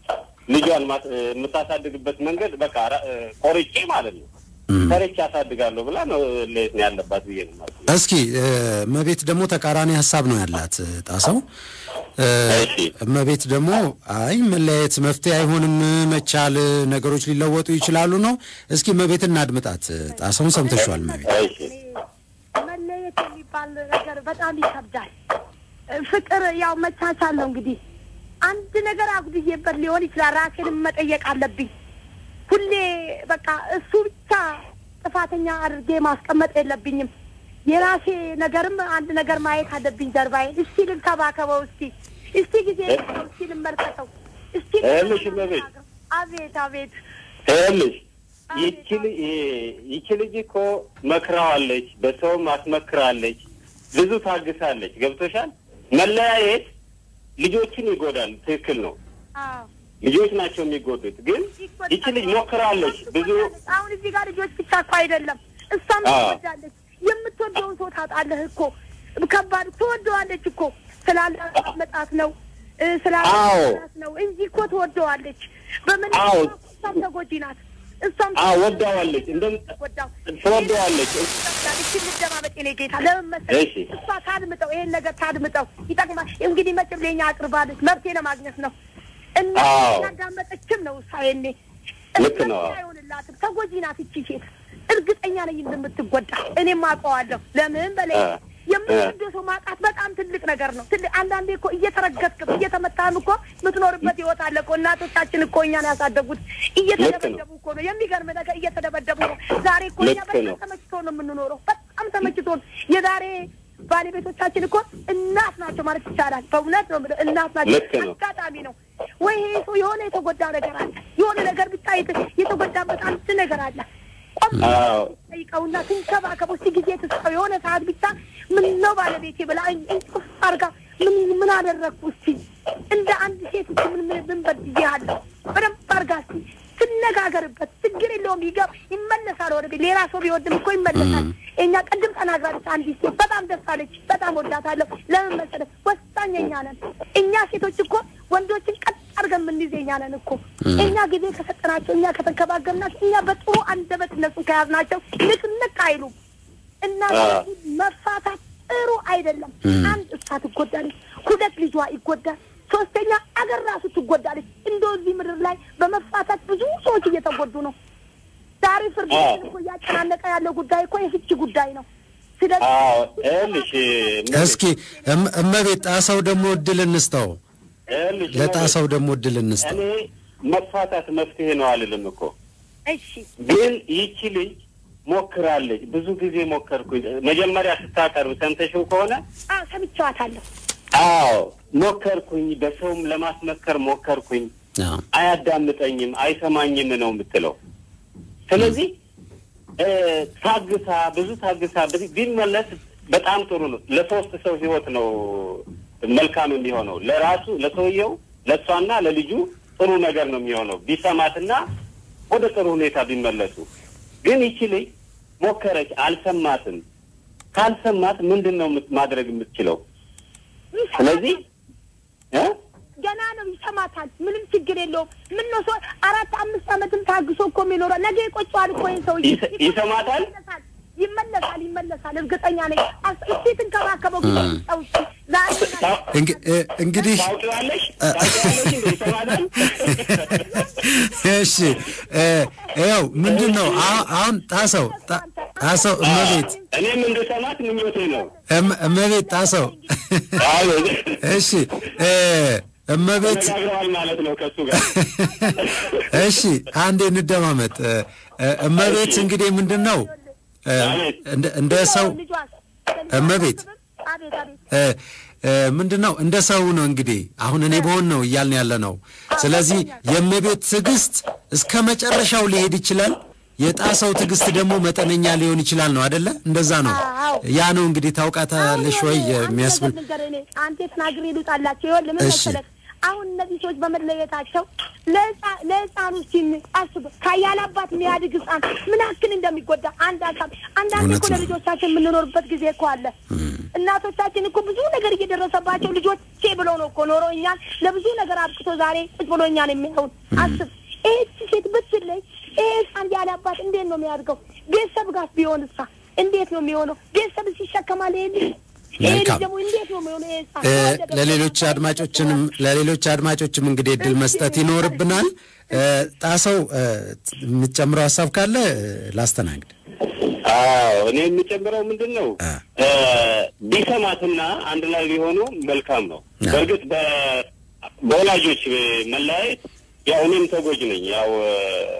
ልጇን ማስ- እ፣ የምታሳድግበት መንገድ በቃ ራ- እ፣ ቆርጬ ማለት ነው እም። ቆርጬ አሳድጋለሁ ብላ ነው ለየት ነው ያለባት ብዬ ነው ማለት ነው። እስኪ እ፣ እመቤት ደግሞ ተቃራኒ ሀሳብ ነው ያላት እ፣ ጣሰው እ፣ እሺ። እመቤት ደግሞ አይ መለያየት መፍትሄ አይሆንም፣ መቻል ነገሮች ሊለወጡ ይችላሉ ነው። እስኪ እመቤት እናድምጣት። እ፣ ጣሰውን ሰምተሽዋል እመቤት? እሺ መለየት የሚባል ነገር በጣም ይከብዳል። ፍቅር ያው መቻቻል ነው እንግዲህ። አንድ ነገር አጉድዬበት ሊሆን ይችላል። ራሴንም መጠየቅ አለብኝ። ሁሌ በቃ እሱ ብቻ ጥፋተኛ አድርጌ ማስቀመጥ የለብኝም። የራሴ ነገርም አንድ ነገር ማየት አለብኝ። ጀርባዬን እስቲ ልንከባከበው፣ እስቲ እስቲ ጊዜ ልስጠው፣ እስቲ ልመልከተው፣ እስቲ ይኸውልሽ እመቤት። አቤት አቤት ይኸውልሽ ይቺ ልጅ ይቺ ልጅ እኮ መክራዋለች፣ በሰውም አስመክራለች፣ ብዙ ታግሳለች። ገብቶሻል? መለያየት ልጆችን ይጎዳል። ትክክል ነው። አዎ ልጆች ናቸው የሚጎዱት። ግን ይቺ ልጅ ሞክራለች ብዙ አሁን እዚህ ጋር ልጆች ብቻ እኮ አይደለም፣ እሷም አዎ። ትወዳለች። የምትወደውን ሰው ታጣለህ እኮ ከባድ ትወደዋለች እኮ ስላላመጣት ነው እ፣ አዎ። ስላላመጣት ነው እንጂ እኮ ትወደዋለች። በምን አዎ። እሷም ተጎጂ ናት። እሷም አዎ፣ ወዳዋለች። እንደም- ወዳው ትወደዋለች። እቺ ልደማመጥ የኔ ጌታ ለምን መሰለህ? እሺ። እሷ ታድምጠው፣ ይሄን ነገር ታድምጠው፣ ይጠቅማል። እንግዲህ መቼም ለኛ አቅርባለች፣ መብቴ ለማግኘት ነው እና አዎ። ያዳመጠችም ነው እሷ የኔ ልክ ነው። አይሆንላትም። ተጎጂ ናት እቺ ሴት። እርግጠኛ ነኝ እንደምትጎዳ እኔም አውቀዋለሁ። ለምን በላይ እ፣ የምትወደው ሰው ማጣት በጣም ትልቅ ነገር ነው። ትልቅ አንዳንዴ እኮ እየተረገጥክም እየተመታህም እኮ የምትኖርበት ህይወት አለ እኮ። እናቶቻችን እኮ እኛን ያሳደጉት እየተደበደቡ እኮ ነው። የሚገርም ነገር እየተደበደቡ ነው። ዛሬ እኮ እኛ ልክ በጣም ነው። ተመችቶ ነው የምንኖረው። በጣም ተመችቶ የዛሬ ባለቤቶቻችን እኮ እናት ናቸው ማለት ይቻላል። በእውነት ነው የምልህ እናት ናቸው። ልክ ነው። አጋጣሚ ነው ወይ ይሄ ሰው የሆነ የተጎዳ ነገር አለ፣ የሆነ ነገር ብቻ የተ- የተጎዳበት አንድ ነገር አለ። ቆም አዎ ጠይቀውና ትንከባከበው እስቲ ጊዜ ትስጠው። የሆነ ሰዓት ብቻ ምን ነው ባለቤቴ ብላ እንቅፍ አድርጋ ምን ምን አደረግኩ እስቲ እንደ አንድ ሴት እስቲ ምን ምን ምን በድዬሃለሁ በደንብ አድርጋ እስቲ ትነጋገርበት። ችግር የለውም ይገብ ይመለሳል ወደ ቤት። ሌላ ሰው ቢወድም እኮ ይመለሳል። እኛ ቅድም ተናግራለች አንዲት ሴት በጣም ደስ አለች። በጣም ወዳታለሁ። ለምን መሰለህ ወሳኝ እኛ ነን። እኛ ሴቶች እኮ ወንዶችን ቀጥ አድርገን የምንይዝ እኛ ነን እኮ እኛ ጊዜ ከሰጠናቸው እኛ ከተንከባከብናቸው እኛ በጥሩ አንደበት እነሱን ከያዝናቸው ንቅንቅ አይሉም እና ስለዚህ መፋታት ጥሩ አይደለም። አንድ እሷ ትጎዳለች፣ ሁለት ልጇ ይጎዳል፣ ሶስተኛ አገር ራሱ ትጎዳለች። እንደው እዚህ ምድር ላይ በመፋታት ብዙ ሰዎች እየተጎዱ ነው። ዛሬ ፍርድ ቤትን እኮ እያጨናነቀ ያለው ጉዳይ እኮ የፍቺ ጉዳይ ነው። ስለዚህ አዎ ይኸውልሽ እስኪ እም- እመቤት ጣሰው ደግሞ እድል እንስጠው። ይኸውልሽ ለጣሰው ደግሞ እድል እንስጠው። እኔ መፋታት መፍትሄ ነው አልልም እኮ እሺ ግን ይቺ ልጅ ሞክራለች። ብዙ ጊዜ ሞከርኩኝ። መጀመሪያ ስታቀርብ ሰምተሽው ከሆነ አዎ ሰምቼዋታለሁ። አዎ ሞከርኩኝ፣ በሰውም ለማስመከር ሞከርኩኝ። አዎ። አያዳምጠኝም፣ አይሰማኝም ነው የምትለው። ስለዚህ እ ታግሳ ብዙ ታግሳ ብ- ቢመለስ በጣም ጥሩ ነው። ለሶስት ሰው ህይወት ነው መልካም የሚሆነው። ለራሱ ለሰውየው፣ ለእሷና ለልጁ ጥሩ ነገር ነው የሚሆነው ቢሰማትና ወደ ጥሩ ሁኔታ ቢመለሱ። ግን ይቺ ልጅ ሞከረች፣ አልሰማትም። ካልሰማት ምንድን ነው የምት- ማድረግ የምትችለው? ስለዚህ እ ገና ነው ይሰማታል። ምንም ችግር የለውም። ምን ነው ሰው አራት አምስት ዓመትም ታግሶ እኮ የሚኖረው ነገ ይቆጨዋል እኮ ይሄን ሰውዬ። ይሰ- ይሰማታል? ይመለሳል፣ ይመለሳል፣ ይመለሳል። እርግጠኛ ነኝ። አስ- እስኪ ትንከባከበው ጊዜ ስጠው እስኪ ዛሬ ታው- እንግ- እ- እንግዲህ ታውቂዋለሽ ታውቂዋለሽ እንደ ይሰማታል? እሺ እ፣ ይኸው ምንድን ነው አሁ- አሁን ጣሰው ጣ- ጣሰው እመቤት እኔም እንድሰማት ምኞቴ ነው። እም- እመቤት ጣሰው አዎ እሺ እ፣ እመቤት ተነጋግረዋል ማለት ነው ከእሱ ጋር። እሺ አንዴ እንደማመጥ እ፣ እ፣ እመቤት እንግዲህ ምንድን ነው እ፣ እንደ- እንደ ሰው ልጇስ? እመቤት አቤት አቤት እ፣ እ፣ ምንድን ነው እንደ ሰው ነው እንግዲህ አሁን እኔ በሆን ነው እያልን ያለ ነው። ስለዚህ የእመቤት ትዕግስት እስከ መጨረሻው ሊሄድ ይችላል። የጣሰው ትዕግስት ደግሞ መጠነኛ ሊሆን ይችላል ነው አደለ? እንደዛ ነው። አዎ። ያ ነው እንግዲህ ታውቃታለሽ ወይ የሚያስብል አንድ ነገር እኔ አንተ ተናግሬ ልውጣላቸው። ይኸውልህ ምን እሺ። መሰለህ አሁን እነዚህ ሰዎች በመለየታቸው ለህፃ- ለህፃኑ ሲን አስብ ከያለ አባት የሚያድግ ህፃን ምን ያክል እንደሚጎዳ አንድ አካል አንዳንድ እውነት እኮ ነው። ለልጆቻችን የምንኖርበት ጊዜ እኮ አለ። እናቶቻችን እኮ ብዙ ነገር እየደረሰባቸው ልጆቼ ብለው ነው እኮ ኖሮ እኛን ለብዙ ነገር አብቅቶ ዛሬ ቁጭ ብሎ እኛን የሚያዩን። አስብ ይህቺ ሴት ብትለይ ይሄ ህፃን ያለ አባት እንዴት ነው የሚያድገው? ቤተሰብ ጋር ቢሆን እሳ እንዴት ነው የሚሆነው? ቤተሰብ ሲሸከማል ይሄ ልጅ ይሄ ልጅ መልካም። ደግሞ እንዴት ነው የሚሆነው? ይሄ ህፃን እ፣ ተወለደ ለሌሎች ብሎ አድማጮችንም ለሌሎች አድማጮችም እንግዲህ እድል መስጠት ይኖርብናል። እ፣ ጣሰው እ፣ የምትጨምረው ሀሳብ ካለ እ፣ ላስተናግድ። አዎ እኔ የምጨምረው ምንድን ነው አ። እ፣ ቢሰማትና አንድ ላይ ቢሆኑ መልካም ነው። አ። በእርግጥ በ- በወላጆች መለያየት ያው እኔም ተጎጅ ነኝ። ያው እ፣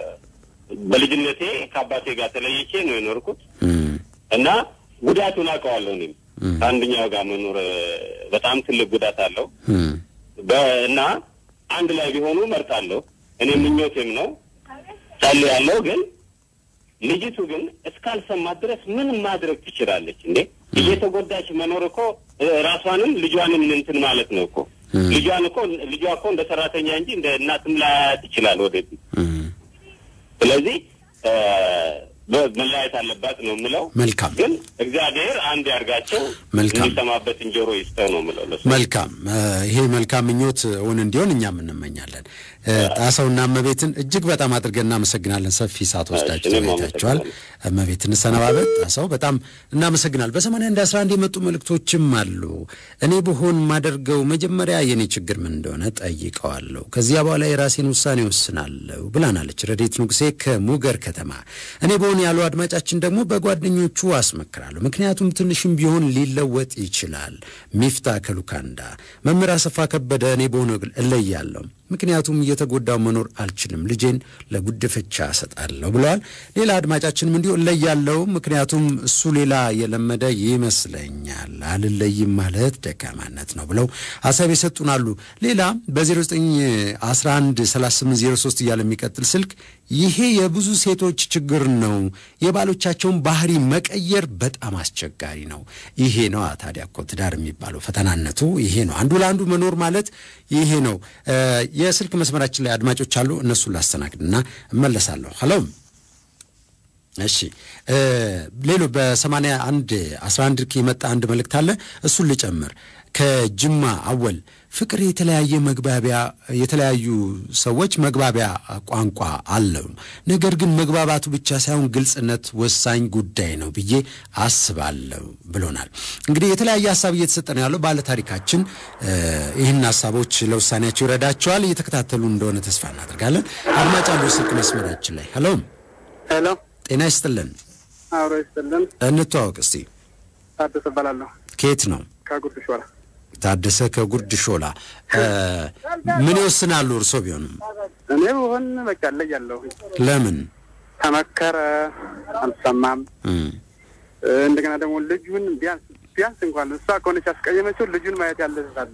በልጅነቴ ከአባቴ ጋር ተለይቼ ነው የኖርኩት እም፣ እና ጉዳቱን አውቀዋለሁ። እኔም ከአንደኛው ጋር መኖር እ፣ በጣም ትልቅ ጉዳት አለው እም፣ በ- እና አንድ ላይ ቢሆኑ መርጣለሁ። እኔ ምኞቴም ነው ጸልያለሁ። ግን ልጅቱ ግን እስካልሰማት ድረስ ምን ማድረግ ትችላለች እንዴ? እየተጎዳች መኖር እኮ እ፣ ራሷንም ልጇንም እንትን ማለት ነው እኮ ልጇን እኮ ልጇ እኮ እንደ ሰራተኛ እንጂ እንደ እናትም ላያት ይችላል ወደፊት። እም። ስለዚህ እ፣ በ- መለያየት አለባት ነው የምለው። መልካም ግን እግዚአብሔር አንድ ያርጋቸው መልካም። የሚሰማበትን ጆሮ ይስጠው ነው የምለው ለሱ። መልካም እ፣ ይሄ መልካም ምኞት እውን እንዲሆን እኛም እንመኛለን። እ፣ ጣሰውና እመቤትን እጅግ በጣም አድርገን እናመሰግናለን። ሰፊ ሰዓት ወስዳችሁ እሺ፣ እኔም ተወያይታችኋል። አመሰግናለሁ። እመቤት እንሰነባበት። ጣሰው በጣም እናመሰግናል። በሰማንያ አንድ አስራ አንድ የመጡ መልእክቶችም አሉ። እኔ ብሆን ማደርገው መጀመሪያ የኔ ችግር ምን እንደሆነ ጠይቀዋለሁ። ከዚያ በኋላ የራሴን ውሳኔ ወስናለሁ ብላናለች ረዴት ንጉሴ ከሙገር ከተማ። እኔ በሆን ያሉ አድማጫችን ደግሞ በጓደኞቹ አስመክራለሁ። ምክንያቱም ትንሽም ቢሆን ሊለወጥ ይችላል። ሚፍታ ከሉካንዳ መምህር አሰፋ ከበደ እኔ በሆነ እለያለሁ። ምክንያቱም እየተጎዳው መኖር አልችልም፣ ልጄን ለጉድፈቻ እሰጣለሁ ብለዋል። ሌላ አድማጫችንም እንዲሁ እለያለሁ፣ ምክንያቱም እሱ ሌላ የለመደ ይመስለኛል፣ አልለይም ማለት ደካማነት ነው ብለው ሀሳብ የሰጡን አሉ። ሌላ በ0911 3803 እያለ የሚቀጥል ስልክ ይሄ የብዙ ሴቶች ችግር ነው። የባሎቻቸውን ባህሪ መቀየር በጣም አስቸጋሪ ነው። ይሄ ነው ታዲያ እኮ ትዳር የሚባለው ፈተናነቱ ይሄ ነው። አንዱ ለአንዱ መኖር ማለት ይሄ ነው። የስልክ መስመራችን ላይ አድማጮች አሉ። እነሱን ላስተናግድና እመለሳለሁ። ሄሎ እሺ ሌሎ በሰማንያ አንድ አስራ አንድ የመጣ አንድ መልእክት አለ። እሱን ልጨምር። ከጅማ አወል ፍቅር የተለያየ መግባቢያ የተለያዩ ሰዎች መግባቢያ ቋንቋ አለው። ነገር ግን መግባባቱ ብቻ ሳይሆን ግልጽነት ወሳኝ ጉዳይ ነው ብዬ አስባለሁ ብሎናል። እንግዲህ የተለያየ ሀሳብ እየተሰጠ ነው ያለው። ባለ ታሪካችን ይህን ሀሳቦች ለውሳኔያቸው ይረዳቸዋል። እየተከታተሉ እንደሆነ ተስፋ እናደርጋለን። አድማጭ አሉ ስልክ መስመራችን ላይ ሄሎ ሄሎ፣ ጤና ይስጥልን። አብሮ ይስጥልን። እንተዋወቅ እስቲ። ታደሰ እባላለሁ ከየት ነው? ከጉርድ ሾላ። ታደሰ ከጉርድ ሾላ። ምን ይወስናሉ እርሶ ቢሆንም? እኔ ብሆን በቃ እለያለሁ። ለምን? ተመከረ አልሰማም። እንደገና ደግሞ ልጁን ቢያንስ ቢያንስ እንኳን እሷ ከሆነች ያስቀየመችው ልጁን ማየት ያለታል።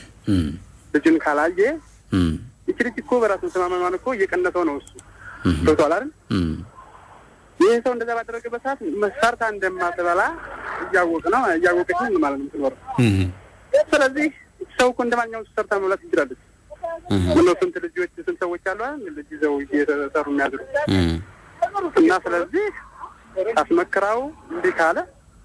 ልጁን ካላየ ይቺ ልጅ እኮ በራሱ መተማመኗን እኮ እየቀነሰው ነው እሱ ገብቶሃል አይደል? ይህ ሰው እንደዛ ባደረገበት ሰዓት ሰርታ እንደማትበላ እያወቅ ነው እያወቀች ነው ማለት ነው የምትኖረው። ስለዚህ ሰው እኮ እንደማንኛውም ሰርታ መብላት ትችላለች። ምነው ስንት ልጆች ስንት ሰዎች አሉ አይደል ልጅ ይዘው እየተሰሩ የሚያድሩ እና ስለዚህ አስመክራው እንዲህ ካለ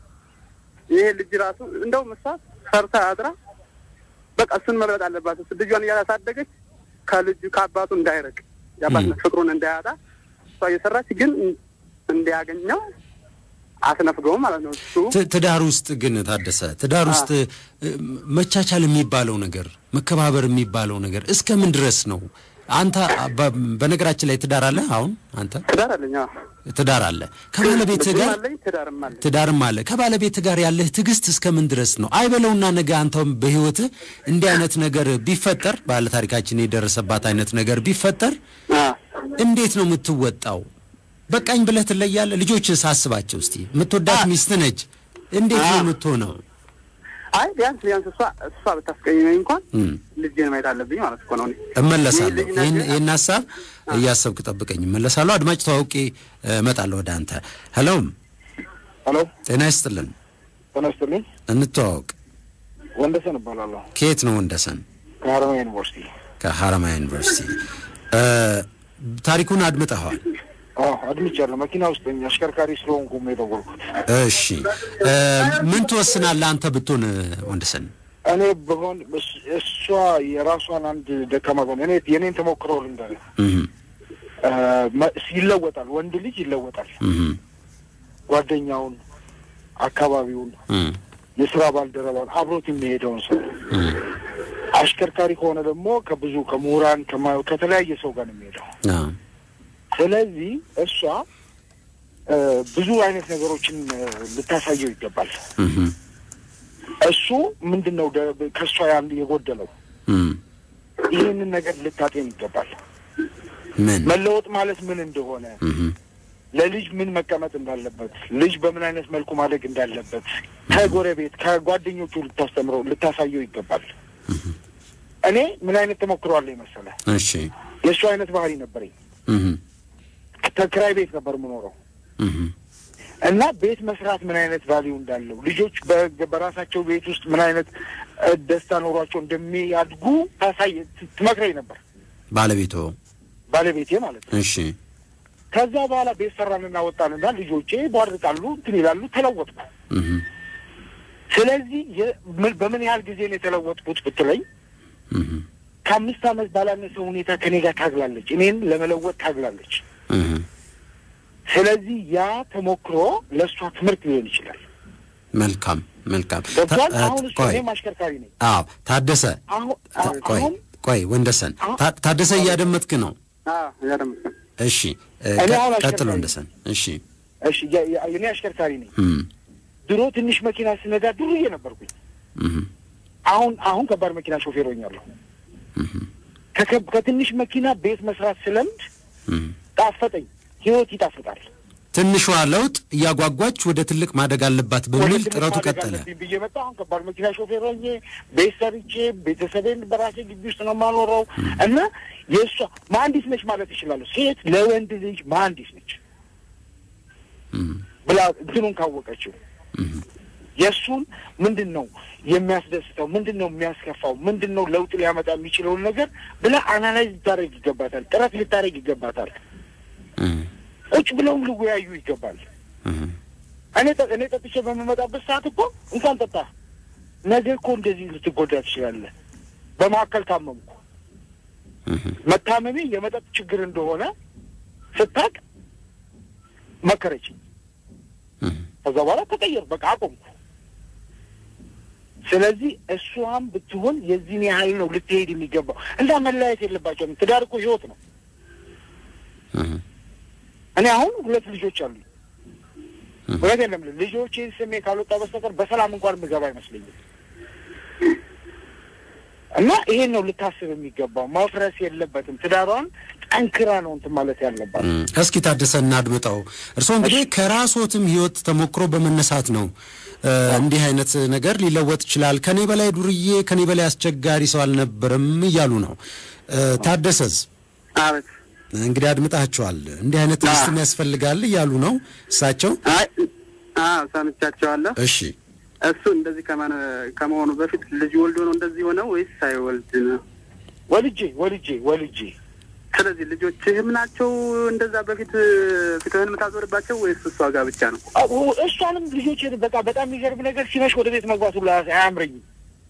ይሄ ልጅ ራሱ እንደውም እሷ ሰርታ አድራ በቃ እሱን መልበጥ አለባት። እሱ ልጇን እያሳደገች ከልጁ ከአባቱ እንዳይረቅ የአባትነት ፍቅሩን እንዳያጣ እሷ እየሰራች ግን እንዲያገኘው አስነፍገውም ማለት ነው። እሱ ትዳር ውስጥ ግን ታደሰ ትዳር ውስጥ መቻቻል የሚባለው ነገር መከባበር የሚባለው ነገር እስከ ምን ድረስ ነው? አንተ በነገራችን ላይ ትዳር አለ። አሁን አንተ ትዳር አለኝ። ትዳር አለ ከባለቤትህ ጋር አለኝ፣ ትዳርም አለኝ። ትዳርም አለ። ከባለቤትህ ጋር ያለህ ትዕግስት እስከ ምን ድረስ ነው? አይበለውና ነገ አንተም በህይወትህ እንዲህ አይነት ነገር ቢፈጠር ባለ ታሪካችን የደረሰባት አይነት ነገር ቢፈጠር እንዴት ነው የምትወጣው? በቃኝ ብለህ ትለያለህ? ልጆችን ሳስባቸው እስቲ የምትወዳት ሚስት ነች። እንዴት ነው የምትሆነው? አይ ቢያንስ ቢያንስ እሷ እሷ ብታስቀይመኝ እንኳን ልጄን ማየት አለብኝ ማለት እኮ ነው። እኔ እመለሳለሁ። ይህ ልጅ ይህን ነገ- ይህን ሀሳብ እያሰብክ ጠብቀኝ፣ እመለሳለሁ። አድማጭ ተዋውቄ እመጣለሁ ወደ አንተ። ሄሎም ሄሎ ጤና ይስጥልን፣ ጤና ይስጥልኝ። እንተዋወቅ። ወንደሰን እባላለሁ ከየት ነው ወንደሰን? ከሀረማያ ዩኒቨርሲቲ። ከሀረማያ ዩኒቨርሲቲ። እ ታሪኩን አድምጠኸዋል? አዎ አድምጫለሁ። መኪና ውስጥ ነኝ። አሽከርካሪ ስለሆንኩም ነው የደወልኩት። እሺ እ ምን ትወስናለህ አንተ ብትሆን ወንደሰን? እኔ በሆን እስ- እሷ የራሷን አንድ ደካማ ጎን እኔ የኔን ተሞክሮ ልንገርህ። እህ እ መ- ይለወጣል። ወንድ ልጅ ይለወጣል። እህ ጓደኛውን፣ አካባቢውን፣ እህ የስራ ባልደረባውን አብሮት የሚሄደውን ሰው አሽከርካሪ ከሆነ ደግሞ ከብዙ ከምሁራን ከማ- ከተለያየ ሰው ጋር ነው የሚሄደው። አዎ ስለዚህ እሷ እ ብዙ አይነት ነገሮችን እ ልታሳየው ይገባል። እህ እሱ ምንድን ነው ደ- ከእሷ ያን የጎደለው እህ ይህንን ነገር ልታጤን ይገባል። ምን መለወጥ ማለት ምን እንደሆነ፣ እህ ለልጅ ምን መቀመጥ እንዳለበት፣ ልጅ በምን አይነት መልኩ ማደግ እንዳለበት ከጎረቤት ከጓደኞቹ ልታስተምረው ልታሳየው ይገባል። እኔ ምን አይነት ተሞክሮ አለኝ መሰለህ? እሺ የእሱ አይነት ባህሪ ነበረኝ። እህ ተከራይ ቤት ነበር የምኖረው እህ እና ቤት መስራት ምን አይነት ቫሊዩ እንዳለው ልጆች በ- በራሳቸው ቤት ውስጥ ምን አይነት እ፣ ደስታ ኖሯቸው እንደሚያድጉ ታሳይ ት- ትመክረኝ ነበር ባለቤቶ ባለቤቴ ማለት ነው። እሺ ከዛ በኋላ ቤት ሰራንና ወጣንና ልጆቼ ቧርቃሉ፣ እንትን ይላሉ፣ ተለወጥኩ። እህ ስለዚህ የ- ምን- በምን ያህል ጊዜ ነው የተለወጥኩት ብትለኝ እህ ከአምስት ዓመት ባላነሰ ሁኔታ ከኔ ጋር ታግላለች፣ እኔን ለመለወጥ ታግላለች። እህ ስለዚህ ያ ተሞክሮ ለእሷ ትምህርት ሊሆን ይችላል። መልካም መልካም። ገብቷል። ታ- አሁን እሱ ቆይ እኔም አሽከርካሪ ነኝ። አዎ ታደሰ አሁን ታ- ቆይ አሁን ቆይ ወንደሰን ታ- ታደሰ እያደመጥክ ነው? ያደምጥ እሺ እ፣ እኔ ቀ- አሁን ቀጥሎ አሽከርካሪ ወንደሰን። እሺ እሺ ያ- ያ- እኔ አሽከርካሪ ነኝ። እም ድሮ ትንሽ መኪና ስነዳ ዱርዬ ነበርኩኝ። እህ አሁን አሁን ከባድ መኪና ሾፌር ሆኛለሁ። እህ ከከብ- ከትንሽ መኪና ቤት መስራት ስለምድ እም። ጣፈጠኝ። ህይወት ይጣፍጣል። ትንሿ ለውጥ እያጓጓች ወደ ትልቅ ማደግ አለባት በሚል ወደ ትምህርት ጥረቱ ማደግ ቀጠለ። አለብኝ ብዬ መጣሁ። አሁን ከባድ መኪና ሾፌር ሆኜ ቤት ሰርቼ ቤተሰቤን በራሴ ግቢ ውስጥ ነው የማኖረው እና የእሷ መሀንዲስ ነች ማለት ይችላሉ። ሴት ለወንድ ልጅ መሀንዲስ ነች እም፣ ብላ እንትኑን ካወቀችው የእሱን ምንድን ነው የሚያስደስተው፣ ምንድን ነው የሚያስከፋው፣ ምንድን ነው ለውጥ ሊያመጣ የሚችለውን ነገር ብላ አናላይዝ ልታደርግ ይገባታል። ጥረት ልታደርግ ይገባታል። እም፣ ቁጭ ብለውም ሊወያዩ ይገባል። እም፣ እኔ ጠ- እኔ ጠጥቼ በምመጣበት ሰዓት እኮ እንኳን ጠጣ ነገ እኮ እንደዚህ ልትጎዳ ትችላለህ። በመካከል ታመምኩ። እም፣ መታመሜ የመጠጥ ችግር እንደሆነ ስታቅ መከረችኝ። እም። ከዛ በኋላ ተቀየር በቃ አቆምኩ። ስለዚህ እሷም ብትሆን የዚህን ያህል ነው ልትሄድ የሚገባው። እንዳ መለያየት የለባቸውም። ትዳር እኮ ህይወት ነው። እም፣ እኔ አሁን ሁለት ልጆች አሉኝ። እውነት የለም ልጆቼን ስሜ ካልወጣ በስተቀር በሰላም እንኳን ምገባ አይመስለኝም። እና ይሄን ነው ልታስብ የሚገባው። መፍረስ የለበትም። ትዳሯን ጠንክራ ነው እንትን ማለት ያለባት። እም። እስኪ ታደሰ እናድምጠው። እርስዎ እንግዲህ ከራስዎትም ህይወት ተሞክሮ በመነሳት ነው እ፣ እንዲህ አይነት ነገር ሊለወጥ ይችላል፣ ከኔ በላይ ዱርዬ፣ ከኔ በላይ አስቸጋሪ ሰው አልነበረም እያሉ ነው። እ፣ ታደሰዝ አቤት እንግዲህ አድምጣቸዋል። እንዲህ አይነት ትዕግስትም ያስፈልጋል እያሉ ነው እሳቸው። አይ አዎ ሰምቻቸዋለሁ። እሺ እሱ እንደዚህ ከማን ከመሆኑ በፊት ልጅ ወልዶ ነው እንደዚህ ሆነው ወይስ ሳይወልድ ነው? ወልጄ ወልጄ ወልጄ ስለዚህ ልጆችህም ናቸው እንደዛ በፊት ፊትህን የምታዞርባቸው ወይስ እሷ ጋር ብቻ ነው? አዎ፣ እሷንም ልጆቼን በቃ በጣም የሚገርም ነገር ሲመሽ ወደ ቤት መግባት ሁሉ አያምረኝም።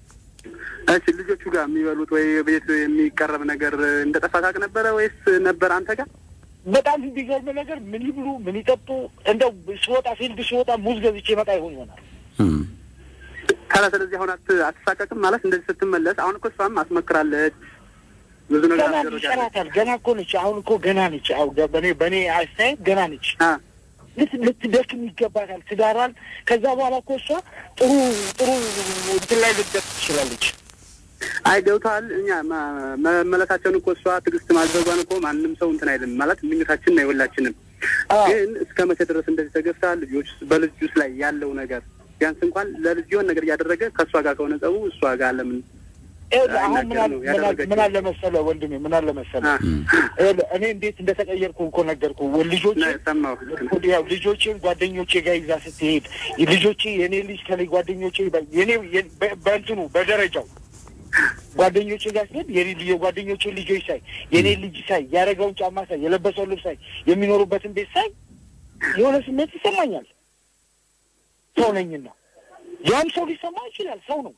እሺ ልጆቹ ጋር የሚበሉት ወይ ቤት የሚቀረብ ነገር እንደ ጠፋ ታውቅ ነበረ ወይስ ነበር አንተ ጋር? በጣም የሚገርም ነገር ምን ይብሉ ምን ይጠጡ፣ እንደው ስወጣ ፊልድ ስወጣ ሙዝ ገዝቼ መጣ ይሆን ይሆናል። እም፣ ታዲያ ስለዚህ አሁን አት- አትሳቀቅም ማለት እንደዚህ ስትመለስ አሁን እኮ እሷም አስመክራለች ብዙ ነገር ገና አስደርጋለች። ይሰራታል። ገና እኮ ነች። አሁን እኮ ገና ነች። አሁን ገ- በእኔ በእኔ አስተያየት ገና ነች። አ ልት ልትደክም ይገባታል ትዳሯን። ከዛ በኋላ እኮ እሷ ጥሩ ጥሩ እንትን ላይ ልትደርስ ትችላለች። አይ ገብተዋል። እኛ ማ- መመለሳቸውን እኮ እሷ ትዕግስት ማድረጓን እኮ ማንም ሰው እንትን አይልም ማለት ምኞታችን ነው የሁላችንም። አዎ። ግን እስከ መቼ ድረስ እንደዚህ ተገፍታ ልጆች በልጁስ ላይ ያለው ነገር ቢያንስ እንኳን ለልጅ የሆነ ነገር እያደረገ ከእሷ ጋር ከሆነ ጸቡ እሷ ጋር ለምን ይኸውልህ አሁን አይናገር ምን አለ- ነው ምን አለ- ያደረገችው። ምን አለ መሰለህ ወንድሜ፣ ምን አለ መሰለህ አ፣ ይኸውልህ እኔ እንዴት እንደተቀየርኩ እኮ ነገርኩ። ልጆቼ ና- ሰማሁ ልክ ነው። ያው ልጆቼን ጓደኞቼ ጋር ይዛ ስትሄድ ልጆቼ የኔ ልጅ ከላይ ጓደኞቼ በ- የኔ የ- በ- በእንትኑ በደረጃው ጓደኞቼ ጋር ስትሄድ የኔ ልጅ የጓደኞቼ ልጆች ሳይ የኔ ልጅ ሳይ ያደረገውን ጫማ ሳይ የለበሰውን ልብስ ሳይ የሚኖሩበትን ቤት ሳይ የሆነ ስሜት ይሰማኛል። ሰው ነኝና ያም ሰው ሊሰማ ይችላል። ሰው ነው።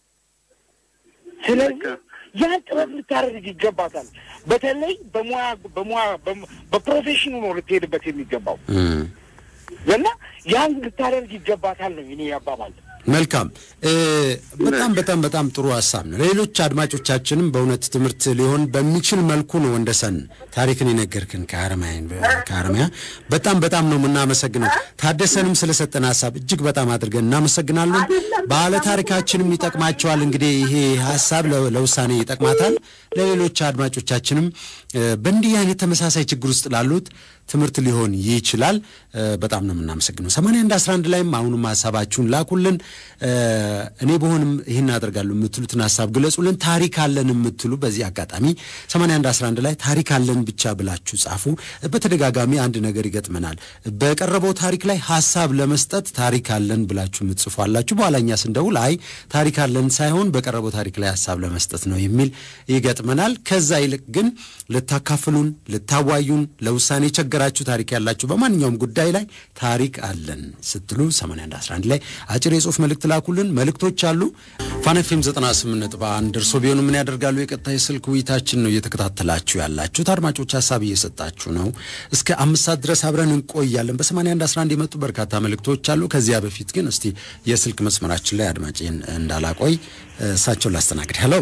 ስለዚህ ያን ጥረት ልታደርግ ይገባታል። በተለይ በሙያ በሙያ በሙ- በፕሮፌሽኑ ነው ልትሄድበት የሚገባው እም። እና ያን ልታደርግ ይገባታል ነው የኔ አባባል። መልካም እ፣ በጣም በጣም በጣም ጥሩ ሀሳብ ነው። ሌሎች አድማጮቻችንም በእውነት ትምህርት ሊሆን በሚችል መልኩ ነው ወንደሰን ታሪክን የነገርክን ከአረማያ ከአረማያ በጣም በጣም ነው የምናመሰግነው። ታደሰንም ስለሰጠን ሀሳብ እጅግ በጣም አድርገን እናመሰግናለን። ባለ ታሪካችንም ይጠቅማቸዋል። እንግዲህ ይሄ ሀሳብ ለ- ለውሳኔ ይጠቅማታል። ለሌሎች አድማጮቻችንም እ፣ በእንዲህ አይነት ተመሳሳይ ችግር ውስጥ ላሉት ትምህርት ሊሆን ይችላል። እ፣ በጣም ነው የምናመሰግነው። 81 11 ላይም አሁንም ሀሳባችሁን ላኩልን። እ፣ እኔ በሆንም ይህን አደርጋለሁ የምትሉትን ሀሳብ ግለጹልን። ታሪክ አለን የምትሉ በዚህ አጋጣሚ 81 11 ላይ ታሪክ አለን ብቻ ብላችሁ ጻፉ። በተደጋጋሚ አንድ ነገር ይገጥመናል። በቀረበው ታሪክ ላይ ሀሳብ ለመስጠት ታሪክ አለን ብላችሁ የምትጽፉ አላችሁ። በኋላ እኛ ስንደውል አይ ታሪክ አለን ሳይሆን በቀረበው ታሪክ ላይ ሀሳብ ለመስጠት ነው የሚል ይገጥመናል። ከዛ ይልቅ ግን ልታካፍሉን፣ ልታዋዩን፣ ለውሳኔ የቸገራችሁ ታሪክ ያላችሁ በማንኛውም ጉዳይ ላይ ታሪክ አለን ስትሉ 81 11 ላይ አጭር የጽሁፍ መልእክት ላኩልን። መልእክቶች አሉ። ፋነፌም 98 ነጥብ አንድ እርሶ ቢሆኑ ምን ያደርጋሉ? የቀጥታ የስልክ ውይይታችን ነው እየተከታተላችሁ ያላችሁት። አድማጮች ሀሳብ እየሰጣችሁ ነው። እስከ አምስት ሰዓት ድረስ አብረን እንቆያለን። በ81 11 የመጡ በርካታ መልእክቶች አሉ። ከዚያ በፊት ግን እስቲ የስልክ መስመራችን ላይ አድማጭን እንዳላቆይ እሳቸውን ላስተናግድ። ሄሎ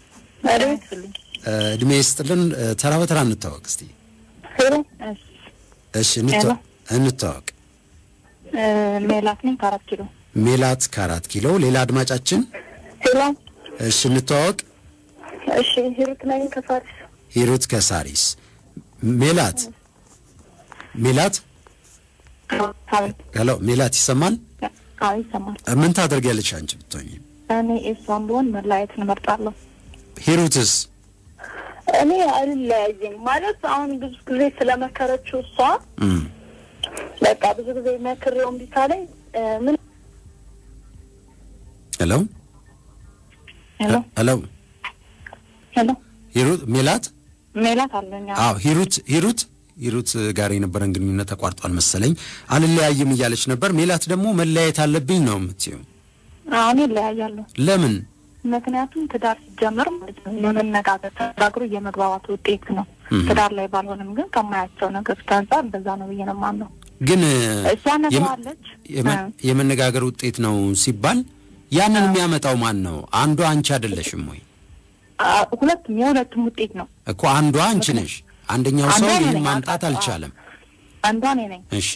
እድሜ ይስጥልን። ተራ በተራ እንታወቅ እስቲ። እሺ እንተዋ- እንተዋወቅ። ሜላት ነኝ ከአራት ኪሎ። ሜላት ከአራት ኪሎ። ሌላ አድማጫችን ሄሎ፣ እሺ እንተዋወቅ። እሺ ሂሩት ነኝ ከፋሪስ። ሂሩት ከሳሪስ ሜላት ሜላት ሄሎ ሜላት ይሰማል? አዎ ይሰማል። ምን ታደርጊያለሽ አንቺ ብትሆኚ? እኔ እሷን ብሆን መለያየትን እመርጣለሁ። ሂሩትስ? እኔ አልለያይም ማለት አሁን ብዙ ጊዜ ስለመከረችው እሷ እም፣ በቃ ብዙ ጊዜ መክሬው እምቢ ካለኝ እ፣ ምን ሄሎ ሄሎ ሄሎ ሄሎ ሂሩት ሜላት? ሜላት አለኝ። አዎ። አዎ ሂሩት ሂሩት ሂሩት ጋር የነበረን ግንኙነት ተቋርጧል መሰለኝ። አልለያይም እያለች ነበር። ሜላት ደግሞ መለያየት አለብኝ ነው የምትይው። አዎ፣ እኔ እለያያለሁ። ለምን? ምክንያቱም ትዳር ሲጀመር ማለት ነው የመነጋገር ተነጋግሮ የመግባባት ውጤት ነው። እም። ትዳር ላይ ባልሆንም ግን ከማያቸው ነገሮች አንጻር እንደዛ ነው ብዬ ነው የማምነው። ግን እሷ ነግረዋለች። የመ- እ። የመነጋገር ውጤት ነው ሲባል ያንን የሚያመጣው ማን ነው? አንዷ አንቺ አይደለሽም ወይ? አ፣ ሁለቱም የሁለቱም ውጤት ነው። እኮ አንዷ አንቺ ነሽ። አንደኛው ሰው አንዷ እኔ ይህን ነኝ። ማምጣት አልቻለም። አንዷ እኔ ነኝ። እሺ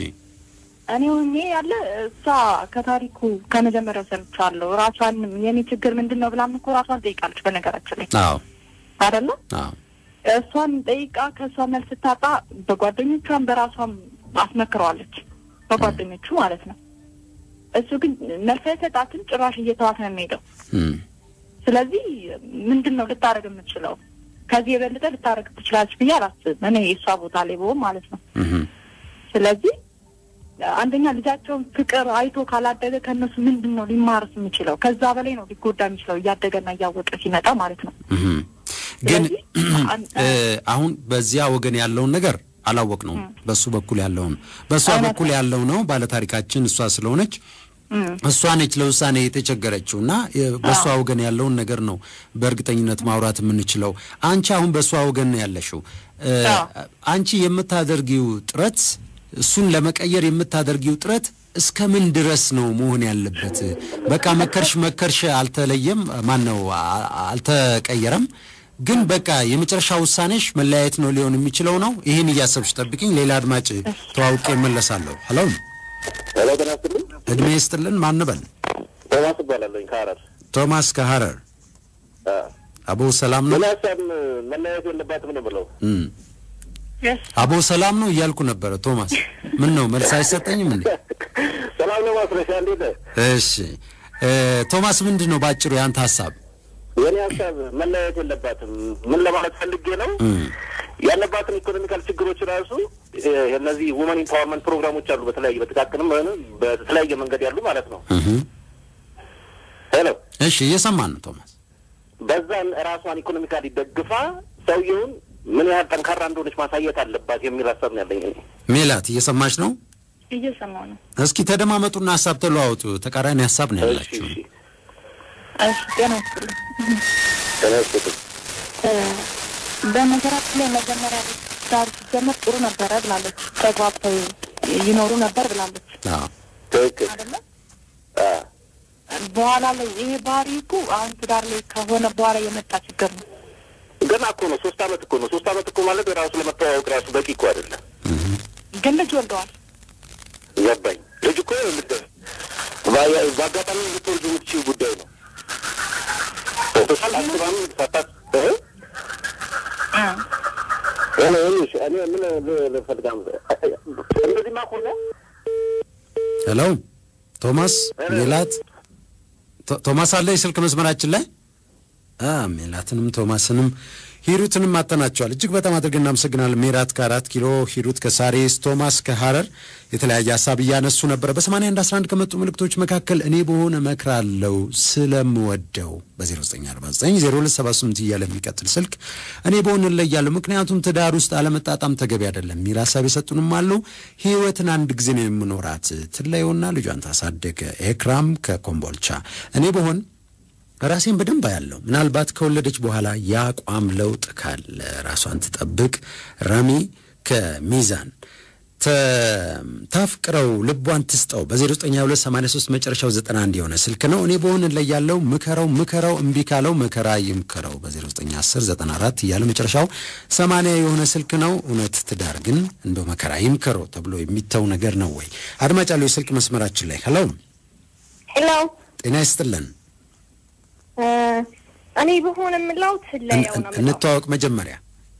እኔ ሆኜ ያለ እሷ ከታሪኩ ከመጀመሪያው ሰምቻለሁ። ራሷን የኔ ችግር ምንድን ነው ብላም እኮ ራሷን ጠይቃለች። በነገራችን ላይ አዎ አይደለ አዎ እሷን ጠይቃ ከእሷ መልስ ስታጣ በጓደኞቿም በራሷም አስመክረዋለች። በጓደኞቹ ማለት ነው። እሱ ግን መልስ አይሰጣትም። ጭራሽ እየተዋት ነው የሚሄደው። እም፣ ስለዚህ ምንድን ነው ልታደርግ የምትችለው? ከዚህ የበለጠ ልታደርግ ትችላለች ብዬ አላስብም። እኔ የእሷ ቦታ ላይ ብሆን ማለት ነው። እም፣ ስለዚህ አንደኛ ልጃቸውን ፍቅር አይቶ ካላደገ ከእነሱ ምንድን ነው ሊማርስ የሚችለው? ከዛ በላይ ነው ሊጎዳ የሚችለው እያደገና እያወቀ ሲመጣ ማለት ነው። እም። ግን አን- እ፣ አሁን በዚያ ወገን ያለውን ነገር አላወቅ ነው። በሱ በኩል ያለውን በእሷ በኩል ያለው ነው ባለታሪካችን እሷ ስለሆነች እም፣ እሷ ነች ለውሳኔ የተቸገረችው እና የ- በእሷ ወገን ያለውን ነገር ነው በእርግጠኝነት ማውራት የምንችለው። አንቺ አሁን በእሷ ወገን ነው ያለሽው። እ፣ አንቺ የምታደርጊው ጥረት እሱን ለመቀየር የምታደርጊው ጥረት እስከ ምን ድረስ ነው መሆን ያለበት? በቃ መከርሽ መከርሽ አልተለየም፣ ማን ነው አ- አልተቀየረም። ግን በቃ የመጨረሻ ውሳኔሽ መለያየት ነው ሊሆን የሚችለው ነው። ይህን እያሰብሽ ጠብቅኝ። ሌላ አድማጭ ተዋውቄ እመለሳለሁ። ሄሎ ሄሎ ጤና ይስጥልኝ። እድሜ ይስጥልን። ማንበል ቶማስ እባላለሁኝ ከሀረር። ቶማስ ከሀረር አ፣ አቦ ሰላም ነው። ምን ሀሳብ መለያየት የለባትም ነው ብለው እም። አቦ ሰላም ነው እያልኩ ነበረ። ቶማስ ምን ነው መልስ አይሰጠኝም እንዴ? ሰላም ነው ማስረሻ፣ እንዴት ነህ? እሺ እ፣ ቶማስ ምንድን ነው ባጭሩ ያንተ ሀሳብ? የኔ ሀሳብ መለያየት የለባትም። ምን ለማለት ፈልጌ ነው እም፣ ያለባትን ኢኮኖሚካል ችግሮች ራሱ እ፣ እነዚህ ውመን ኢምፓወርመንት ፕሮግራሞች አሉ። በተለያየ በጥቃቅንም ሆነ በተለያየ መንገድ ያሉ ማለት ነው። እህም። ሄሎ እሺ እየሰማን ነው ቶማስ። በዛን ራሷን ኢኮኖሚካሊ ደግፋ ሰውየውን ምን ያህል ጠንካራ እንደሆነች ማሳየት አለባት የሚል ሀሳብ ነው ያለኝ። እኔ። ሜላት እየሰማች ነው? እየሰማሁ ነው። እስኪ ተደማመጡና ሀሳብ ተለዋወጡ። ተቃራኒ ሀሳብ ነው ያላችሁ። እሺ ጤና ይስጥልኝ። ጤና ይስጥልኝ። እ፣ በነገራችን ላይ መጀመሪያ ዳር ሲጀመር ጥሩ ነበረ ብላለች። ተግባብተው ይኖሩ ነበር ብላለች። አዎ ትክክል። አይደለ? በኋላ ላይ ይሄ ባህሪ እኮ አሁን ትዳር ላይ ከሆነ በኋላ የመጣ ችግር ነው። ገና እኮ ነው። ሶስት አመት እኮ ነው። ሶስት አመት እኮ ማለት ራሱ ለመተዋወቅ ራሱ በቂ እኮ አይደለም። ግን ልጅ ወልደዋል። ገባኝ። ልጅ እኮ ልደ በ- በአጋጣሚ ልትወልዱ የምትችይው ጉዳይ ነው። ቶታል አስባም ሳታት እ? እኔ ይኸውልሽ፣ እኔ ምን ል- ልፈልጋ እንደዚህማ ከሆነ ሄሎ ቶማስ ሜላት ቶ- ቶማስ አለ የስልክ መስመራችን ላይ አ ሜላትንም ቶማስንም ሂሩትንም አጠናቸዋል። እጅግ በጣም አድርገን እናመሰግናለን። ሜላት ከአራት ኪሎ፣ ሂሩት ከሳሬስ፣ ቶማስ ከሀረር የተለያየ ሀሳብ እያነሱ ነበረ። በሰማንያ አንድ አስራ አንድ ከመጡ ምልክቶች መካከል እኔ በሆነ እመክራለሁ ስለምወደው በ0949 0278 እያለ የሚቀጥል ስልክ እኔ በሆነ እለያለሁ፣ ምክንያቱም ትዳር ውስጥ አለመጣጣም ተገቢ አይደለም የሚል ሀሳብ የሰጡንም አሉ። ህይወትን አንድ ጊዜ ነው የምኖራት ትለየውና ልጇን ታሳደገ። ኤክራም ከኮምቦልቻ እኔ በሆን ራሴን በደንብ አያለሁ። ምናልባት ከወለደች በኋላ የአቋም ለውጥ ካለ ራሷን ትጠብቅ። ረሚ ከሚዛን ተ- ታፍቅረው ልቧን ትስጠው። በ092283 መጨረሻው 91 የሆነ ስልክ ነው። እኔ በሆን ላይ ያለው ምከረው ምከረው እምቢ ካለው መከራ ይምከረው። በ091094 እያለ መጨረሻው 80 የሆነ ስልክ ነው። እውነት ትዳር ግን እንደው መከራ ይምከረው ተብሎ የሚተው ነገር ነው ወይ? አድማጭ ያለው የስልክ መስመራችን ላይ ሄሎ፣ ሄሎ ጤና ይስጥልን። እኔ በሆነ የምለው ትለየው ነው የምለው። እንተዋወቅ መጀመሪያ።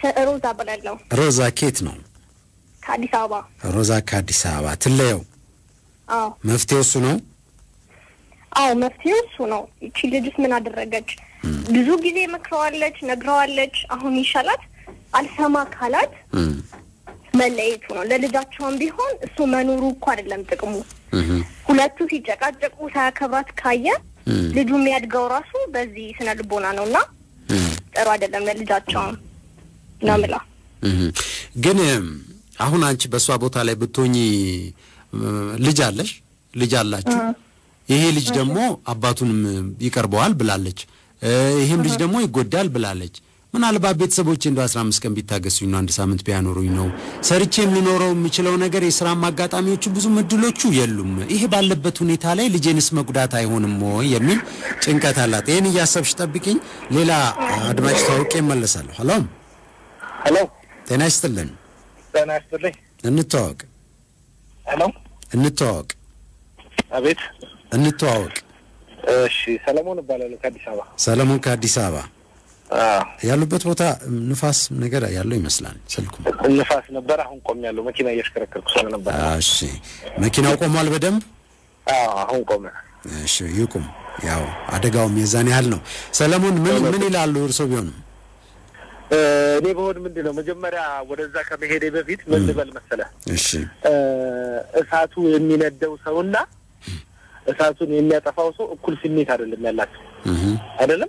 ሮዛ እባላለሁ ሮዛ ኬት ነው? ከአዲስ አበባ። ሮዛ ከአዲስ አበባ ትለየው። አዎ መፍትሄው እሱ ነው። አዎ መፍትሄው እሱ ነው። ይቺ ልጅስ ምን አደረገች? ብዙ ጊዜ መክረዋለች፣ ነግረዋለች። አሁን ይሻላት አልሰማ ካላት መለየቱ ነው። ለልጃቸውም ቢሆን እሱ መኖሩ እኮ አይደለም ጥቅሙ። ሁለቱ ሲጨቃጨቁ ሳያከብራት ካየ ልጁ የሚያድገው ራሱ በዚህ ስነ ልቦና ነው እና ጥሩ አይደለም ለልጃቸውም ነው የምለው። ግን አሁን አንቺ በእሷ ቦታ ላይ ብትሆኚ ልጅ አለሽ፣ ልጅ አላችሁ። ይሄ ልጅ ደግሞ አባቱንም ይቀርበዋል ብላለች። ይሄም ልጅ ደግሞ ይጎዳል ብላለች። ምናልባት ቤተሰቦቼ እንደ አስራ አምስት ቀን ቢታገሱኝ ነው አንድ ሳምንት ቢያኖሩኝ ነው ሰርቼ የምኖረው የምችለው ነገር የስራም አጋጣሚዎቹ ብዙም እድሎቹ የሉም። ይሄ ባለበት ሁኔታ ላይ ልጄንስ መጉዳት አይሆንም ወይ የሚል ጭንቀት አላት። ይህን እያሰብሽ ጠብቂኝ። ሌላ አድማጭ ታውቄ እመለሳለሁ። ሄሎ ሄሎ፣ ጤና ይስጥልን። ጤና ይስጥልኝ። እንተዋወቅ ሄሎ፣ እንተዋወቅ አቤት፣ እንተዋወቅ። እሺ፣ ሰለሞን እባላለሁ ከአዲስ አበባ። ሰለሞን ከአዲስ አበባ አዎ፣ ያሉበት ቦታ ንፋስ ነገር ያለው ይመስላል ስልኩ። ንፋስ ነበር። አሁን ቆሜያለሁ። መኪና እያሽከረከርኩ ስለነበር። እሺ፣ መኪናው ቆሟል በደንብ? አዎ፣ አሁን ቆመ። እሺ፣ ይቁም። ያው አደጋውም የዛን ያህል ነው። ሰለሞን ምን ምን ይላሉ እርሶ ቢሆንም? እኔ በሆን ምንድን ነው መጀመሪያ ወደዛ ከመሄዴ በፊት ምን ልበል መሰለህ? እሺ እሳቱ የሚነደው ሰውና እሳቱን የሚያጠፋው ሰው እኩል ስሜት አይደለም ያላቸው አይደለም።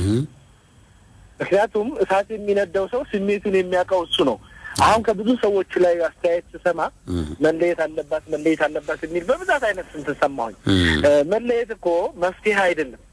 ምክንያቱም እሳት የሚነዳው ሰው ስሜቱን የሚያውቀው እሱ ነው። አሁን ከብዙ ሰዎች ላይ አስተያየት ስሰማ መለየት አለባት መለየት አለባት የሚል በብዛት አይነት ስንት ሰማሁኝ። መለየት እኮ መፍትሄ አይደለም።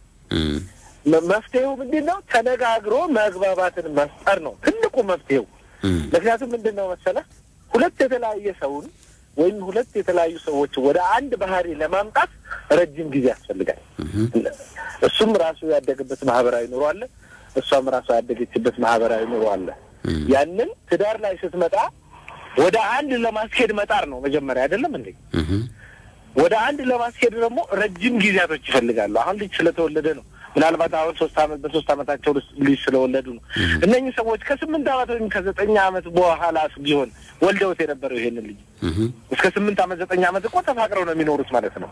መፍትሄው ምንድን ነው? ተነጋግሮ መግባባትን መፍጠር ነው ትልቁ መፍትሄው። ምክንያቱም ምንድን ነው መሰለህ ሁለት የተለያየ ሰውን ወይም ሁለት የተለያዩ ሰዎች ወደ አንድ ባህሪ ለማምጣት ረጅም ጊዜ ያስፈልጋል። እሱም ራሱ ያደገበት ማህበራዊ ኑሮ አለ፣ እሷም ራሷ ያደገችበት ማህበራዊ ኑሮ አለ። ያንን ትዳር ላይ ስትመጣ ወደ አንድ ለማስኬድ መጣር ነው መጀመሪያ አይደለም እንዴ? ወደ አንድ ለማስኬድ ደግሞ ረጅም ጊዜያቶች ይፈልጋሉ። አሁን ልጅ ስለተወለደ ነው ምናልባት አሁን ሶስት አመት በሶስት አመታቸው ልጅ ስለወለዱ ነው። እነኚህ ሰዎች ከስምንት አመት ወይም ከዘጠኝ አመት በኋላ ቢሆን ወልደውት የነበረው ይሄንን ልጅ እስከ ስምንት አመት ዘጠኝ አመት እኮ ተፋቅረው ነው የሚኖሩት ማለት ነው።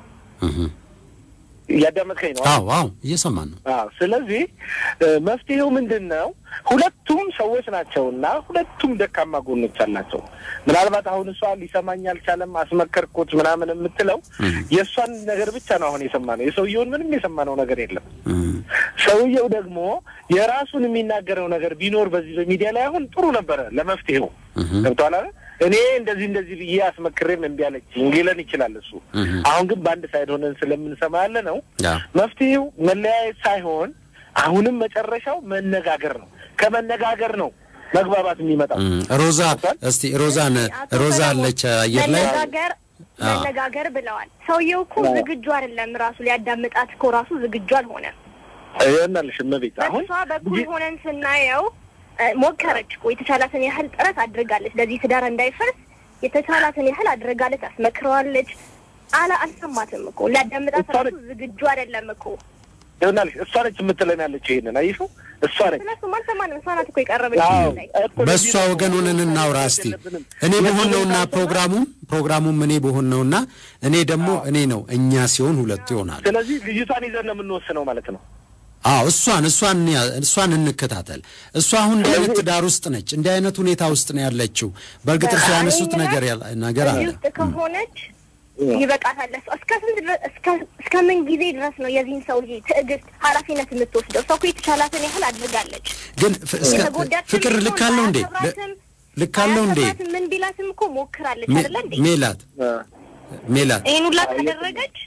እያዳመጥከኝ ነው? አዎ አዎ፣ እየሰማን ነው። አዎ። ስለዚህ መፍትሄው ምንድን ነው? ሁለቱም ሰዎች ናቸውና ሁለቱም ደካማ ጎኖች አላቸው። ምናልባት አሁን እሷ ሊሰማኝ አልቻለም አስመከርኩት ምናምን የምትለው የእሷን ነገር ብቻ ነው አሁን የሰማነው። የሰውየውን ምንም የሰማነው ነገር የለም። ሰውየው ደግሞ የራሱን የሚናገረው ነገር ቢኖር በዚህ በሚዲያ ላይ አሁን ጥሩ ነበረ ለመፍትሄው ገብቶሃል አይደል? እኔ እንደዚህ እንደዚህ ብዬ አስመክሬም እምቢ አለችኝ ሊለን ይችላል እሱ። አሁን ግን በአንድ ሳይድ ሆነን ስለምንሰማ ያለ ነው መፍትሄው መለያየት ሳይሆን አሁንም መጨረሻው መነጋገር ነው። ከመነጋገር ነው መግባባት የሚመጣው። ሮዛ እስቲ ሮዛን ሮዛ አለች አየር ላይ መነጋገር መነጋገር ብለዋል። ሰውየው እኮ ዝግጁ አይደለም። ራሱ ሊያዳምጣት እኮ ራሱ ዝግጁ አልሆነም። ይሆናልሽ እመቤት አሁን እሷ በኩል ሆነን ስናየው ሞከረች እኮ የተቻላትን ያህል ጥረት አድርጋለች። ለዚህ ትዳር እንዳይፈርስ የተቻላትን ያህል አድርጋለች፣ አስመክረዋለች። አላ አልሰማትም እኮ ሊያዳምጣት ራሱ ዝግጁ አይደለም እኮ ይሆናልሽ እሷ ነች የምትለን ያለች ይሄንን አይሹ እሷ ነች። ስለሱም አልሰማንም። እሷ ናት እኮ የቀረበች ላይ በእሷ ወገን ሆነን እናውራ እስቲ። እኔ በሆን ነውና ፕሮግራሙም ፕሮግራሙም እኔ በሆን ነውና እኔ ደግሞ እኔ ነው እኛ ሲሆን ሁለቱ ይሆናል። ስለዚህ ልጅቷን ይዘን ነው የምንወስነው ማለት ነው። አዎ እሷን እሷን እሷን እንከታተል። እሷ አሁን እንዲህ አይነት ትዳር ውስጥ ነች፣ እንዲህ አይነት ሁኔታ ውስጥ ነው ያለችው። በእርግጥ እርሱ ያነሱት ነገር ነገር አለ ውስጥ ከሆነች ይበቃታል። እስከ ስንት ድረስ እስከ ምን ጊዜ ድረስ ነው የዚህን ሰው ልጅ ትዕግስት ኃላፊነት የምትወስደው? እሷ እኮ የተቻላትን ያህል አድርጋለች። ግን ፍቅር ልክ አለው እንዴ? ልክ አለው እንዴ? ምን ቢላትም እኮ ሞክራለች አይደለ እንዴ? ሜላት ሜላት ይህን ሁላ ካደረገች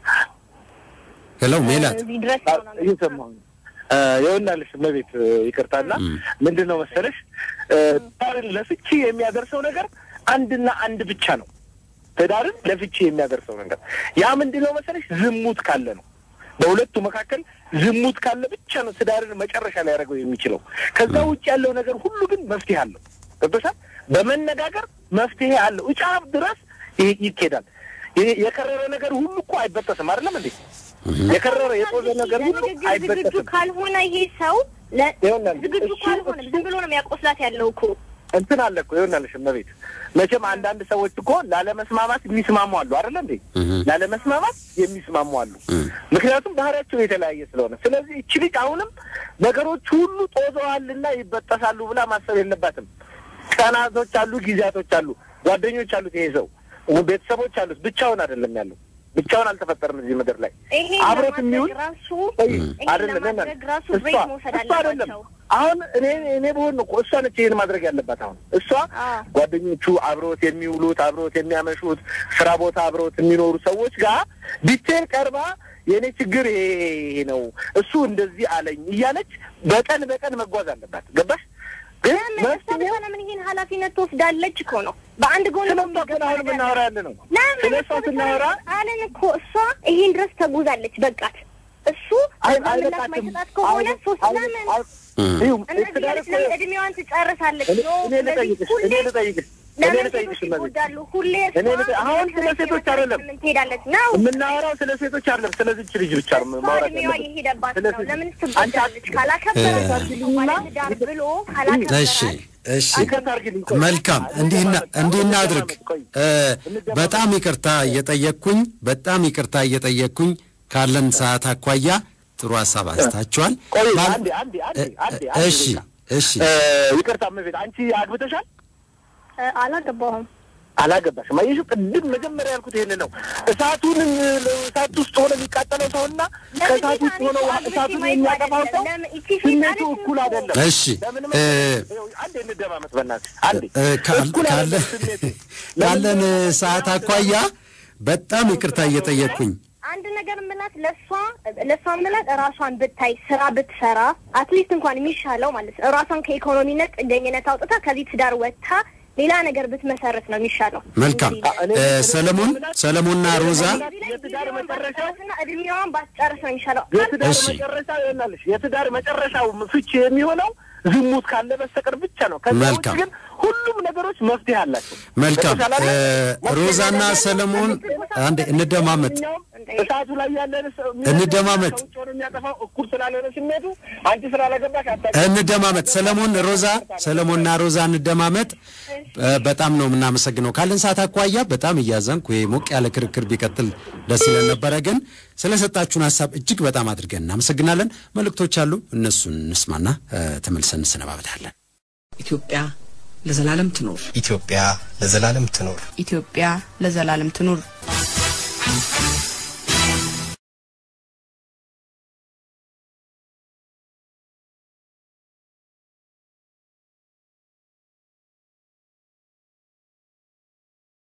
ሄሎ ሜላት እዚህ ድረስ እየሰማሁኝ ይኸውልሽ እመቤት ይቅርታና ምንድን ነው መሰለሽ ትዳርን ለፍቺ የሚያደርሰው ነገር አንድና አንድ ብቻ ነው። ትዳርን ለፍቺ የሚያደርሰው ነገር ያ ምንድን ነው መሰለሽ ዝሙት ካለ ነው። በሁለቱ መካከል ዝሙት ካለ ብቻ ነው ትዳርን መጨረሻ ላይ ያደርገው የሚችለው። ከዛ ውጭ ያለው ነገር ሁሉ ግን መፍትሄ አለው። ገብቶሻል? በመነጋገር መፍትሄ አለው። እጫፍ ድረስ ይኬዳል። የከረረ ነገር ሁሉ እኮ አይበጠስም። አይደለም እንዴ? የከረረ የጦዘ ነገር ሁሉ ዝግጁ አይበጠስም። ካልሆነ ይሄ ሰው ለ- ይሆናል ዝግጁ እኮ አልሆነም። ዝም ብሎ ነው የሚያቆስላት ያለው እኮ እንትን አለ እኮ ይሆናልሽ እመቤት መቼም አንዳንድ ሰዎች እኮ ላለመስማማት የሚስማሙ አሉ አይደለ እንዴ ላለመስማማት የሚስማሙ አሉ ምክንያቱም ባህሪያቸው የተለያየ ስለሆነ ስለዚህ እቺ ልጅ አሁንም ነገሮች ሁሉ ጦዘዋልና ይበጠሳሉ ብላ ማሰብ የለባትም ቀናቶች አሉ ጊዜያቶች አሉ ጓደኞች አሉት ይሄ ሰው ቤተሰቦች አሉት ብቻውን አይደለም ያለው ብቻውን አልተፈጠረም እዚህ ምድር ላይ ይሄ አብሮት ለማድረግ የሚውል ራሱ ይሄ ይሄን ለማድረግ ራሱ ብሬክ መውሰድ እሷ አይደለም አለባቸው። አሁን እኔ እኔ በሆን እኮ እሷ ነች ይሄን ማድረግ ያለባት። አሁን እሷ ጓደኞቹ አብሮት የሚውሉት አብሮት የሚያመሹት ስራ ቦታ አብሮት የሚኖሩ ሰዎች ጋር ዲቴል ቀርባ የእኔ ችግር ይሄ ይሄ ነው እሱ እንደዚህ አለኝ እያለች በቀን በቀን መጓዝ አለባት። ገባሽ? ግን መፍትሄው ለምን ይሄን ኃላፊነት ትወስዳለች እኮ ነው። በአንድ ጎን ነው ግን አሁን የምናወራ ያለ ነው ለምን ስለ እሷ ስናወራ አለን እኮ እሷ ይሄን ድረስ ተጉዛለች። በቃት እሱ አይ ከዛ ምላሽ አይበቃትም። ማይሰጣት ከሆነ አይ- ሶስት አይ- ለምን አይ- ይኸው እነዚህ ትዳር ያለች እኮ- ለምን እድሜዋን ትጨርሳለች? እኔ ኖ እኔ ልጠይቅሽ ሁሌ እኔ ልጠይቅሽ እኔ ለምን ልጠይቅሽ ሴቶች እመቤት ይጎዳሉ? ሁሌ እኔ ልጠ- አሁን ስለ ሴቶች አይደለም ምን ትሄዳለች ነው የምናወራው ስለ ሴቶች አይደለም ስለዚች ልጅ ብቻ ነው ማውራት እድሜዋ ያለብን። የሄደባት ስለ ነው። ሴት- ለምን ትጎዳለች? ካላከበራት ባለትዳር ብሎ እሺ እሺ ይቅርታ አድርጊልኝ፣ ቆይ። መልካም እንዲህና እንዲህ እናድርግ እ፣ በጣም ይቅርታ እየጠየቅኩኝ በጣም ይቅርታ እየጠየቅኩኝ ካለን ሰዓት አኳያ ጥሩ ሀሳብ አንስታችኋል ቆይ ባል- አንዴ አንዴ አንዴ እ- አንዴ እ- አንዴ እሺ ደቂቃ። እሺ እ፣ ይቅርታ እመቤት አንቺ አግብተሻል? አላገባሁም። አላገባሽም። አየሽው፣ ቅድም መጀመሪያ ያልኩት ይሄንን ነው። እሳቱንም እሳት ውስጥ ሆነ የሚቃጠለው ሰውና ከእሳት ውስጥ ሆነ ውሃ- እሳቱን የሚያጠፋው ሰው ስሜቱ እኩል አይደለም። እሺ ለምንም እ፣ አንዴ እንደማመጥ በእናትሽ አንዴ እ፣ ካል- እኩል ካለ አይደለም ስሜቱ። ካለን ሰዓት አኳያ በጣም ይቅርታ እየጠየቅኩኝ አንድ ነገር ምላት ለእሷ ለእሷ ምላት ራሷን ብታይ ስራ ብትሰራ አትሊስት እንኳን የሚሻለው ማለት ነው ራሷን ከኢኮኖሚነት ጥገኝነት አውጥታ ከዚህ ትዳር ወጥታ ሌላ ነገር ብትመሰረት ነው የሚሻለው። መልካም እ፣ ሰለሞን ሰለሞንና ሮዛ የትዳር መጨረሻው እድሜዋን ባትጨርስ ነው የሚሻለው። የትዳር እሺ። መጨረሻ ይሆናልሽ። የትዳር መጨረሻው ፍቺ የሚሆነው ዝሙት ካለ በስተቀር ብቻ ነው። ከዛ ውጭ መልካም። ግን ሁሉም ነገሮች መፍትሄ አላቸው። መልካም ገብቶሻል አይደል? እ፣ ሮዛና ሰለሞን አንዴ እንደማመጥ እሳቱ ላይ ያለን ሰው እንደማመጥ ከውጭ ሆኖ የሚያጠፋው እኩል ስላልሆነ ስሜቱ አንቺ ስላላገባሽ አታ እንደማመጥ ሰለሞን ሮዛ ሰለሞንና ሮዛ እንደማመጥ እ፣ በጣም ነው የምናመሰግነው። ካለን ሰዓት አኳያ በጣም እያዘንኩ ይሄ ሞቅ ያለ ክርክር ቢቀጥል ደስ ይለን ነበረ፣ ግን ስለሰጣችሁን ሀሳብ እጅግ በጣም አድርገን እናመሰግናለን። መልእክቶች አሉ፣ እነሱን እንስማና እ፣ ተመልሰን እንሰነባበታለን። ኢትዮጵያ ለዘላለም ትኖር። ኢትዮጵያ ለዘላለም ትኖር። ኢትዮጵያ ለዘላለም ትኑር።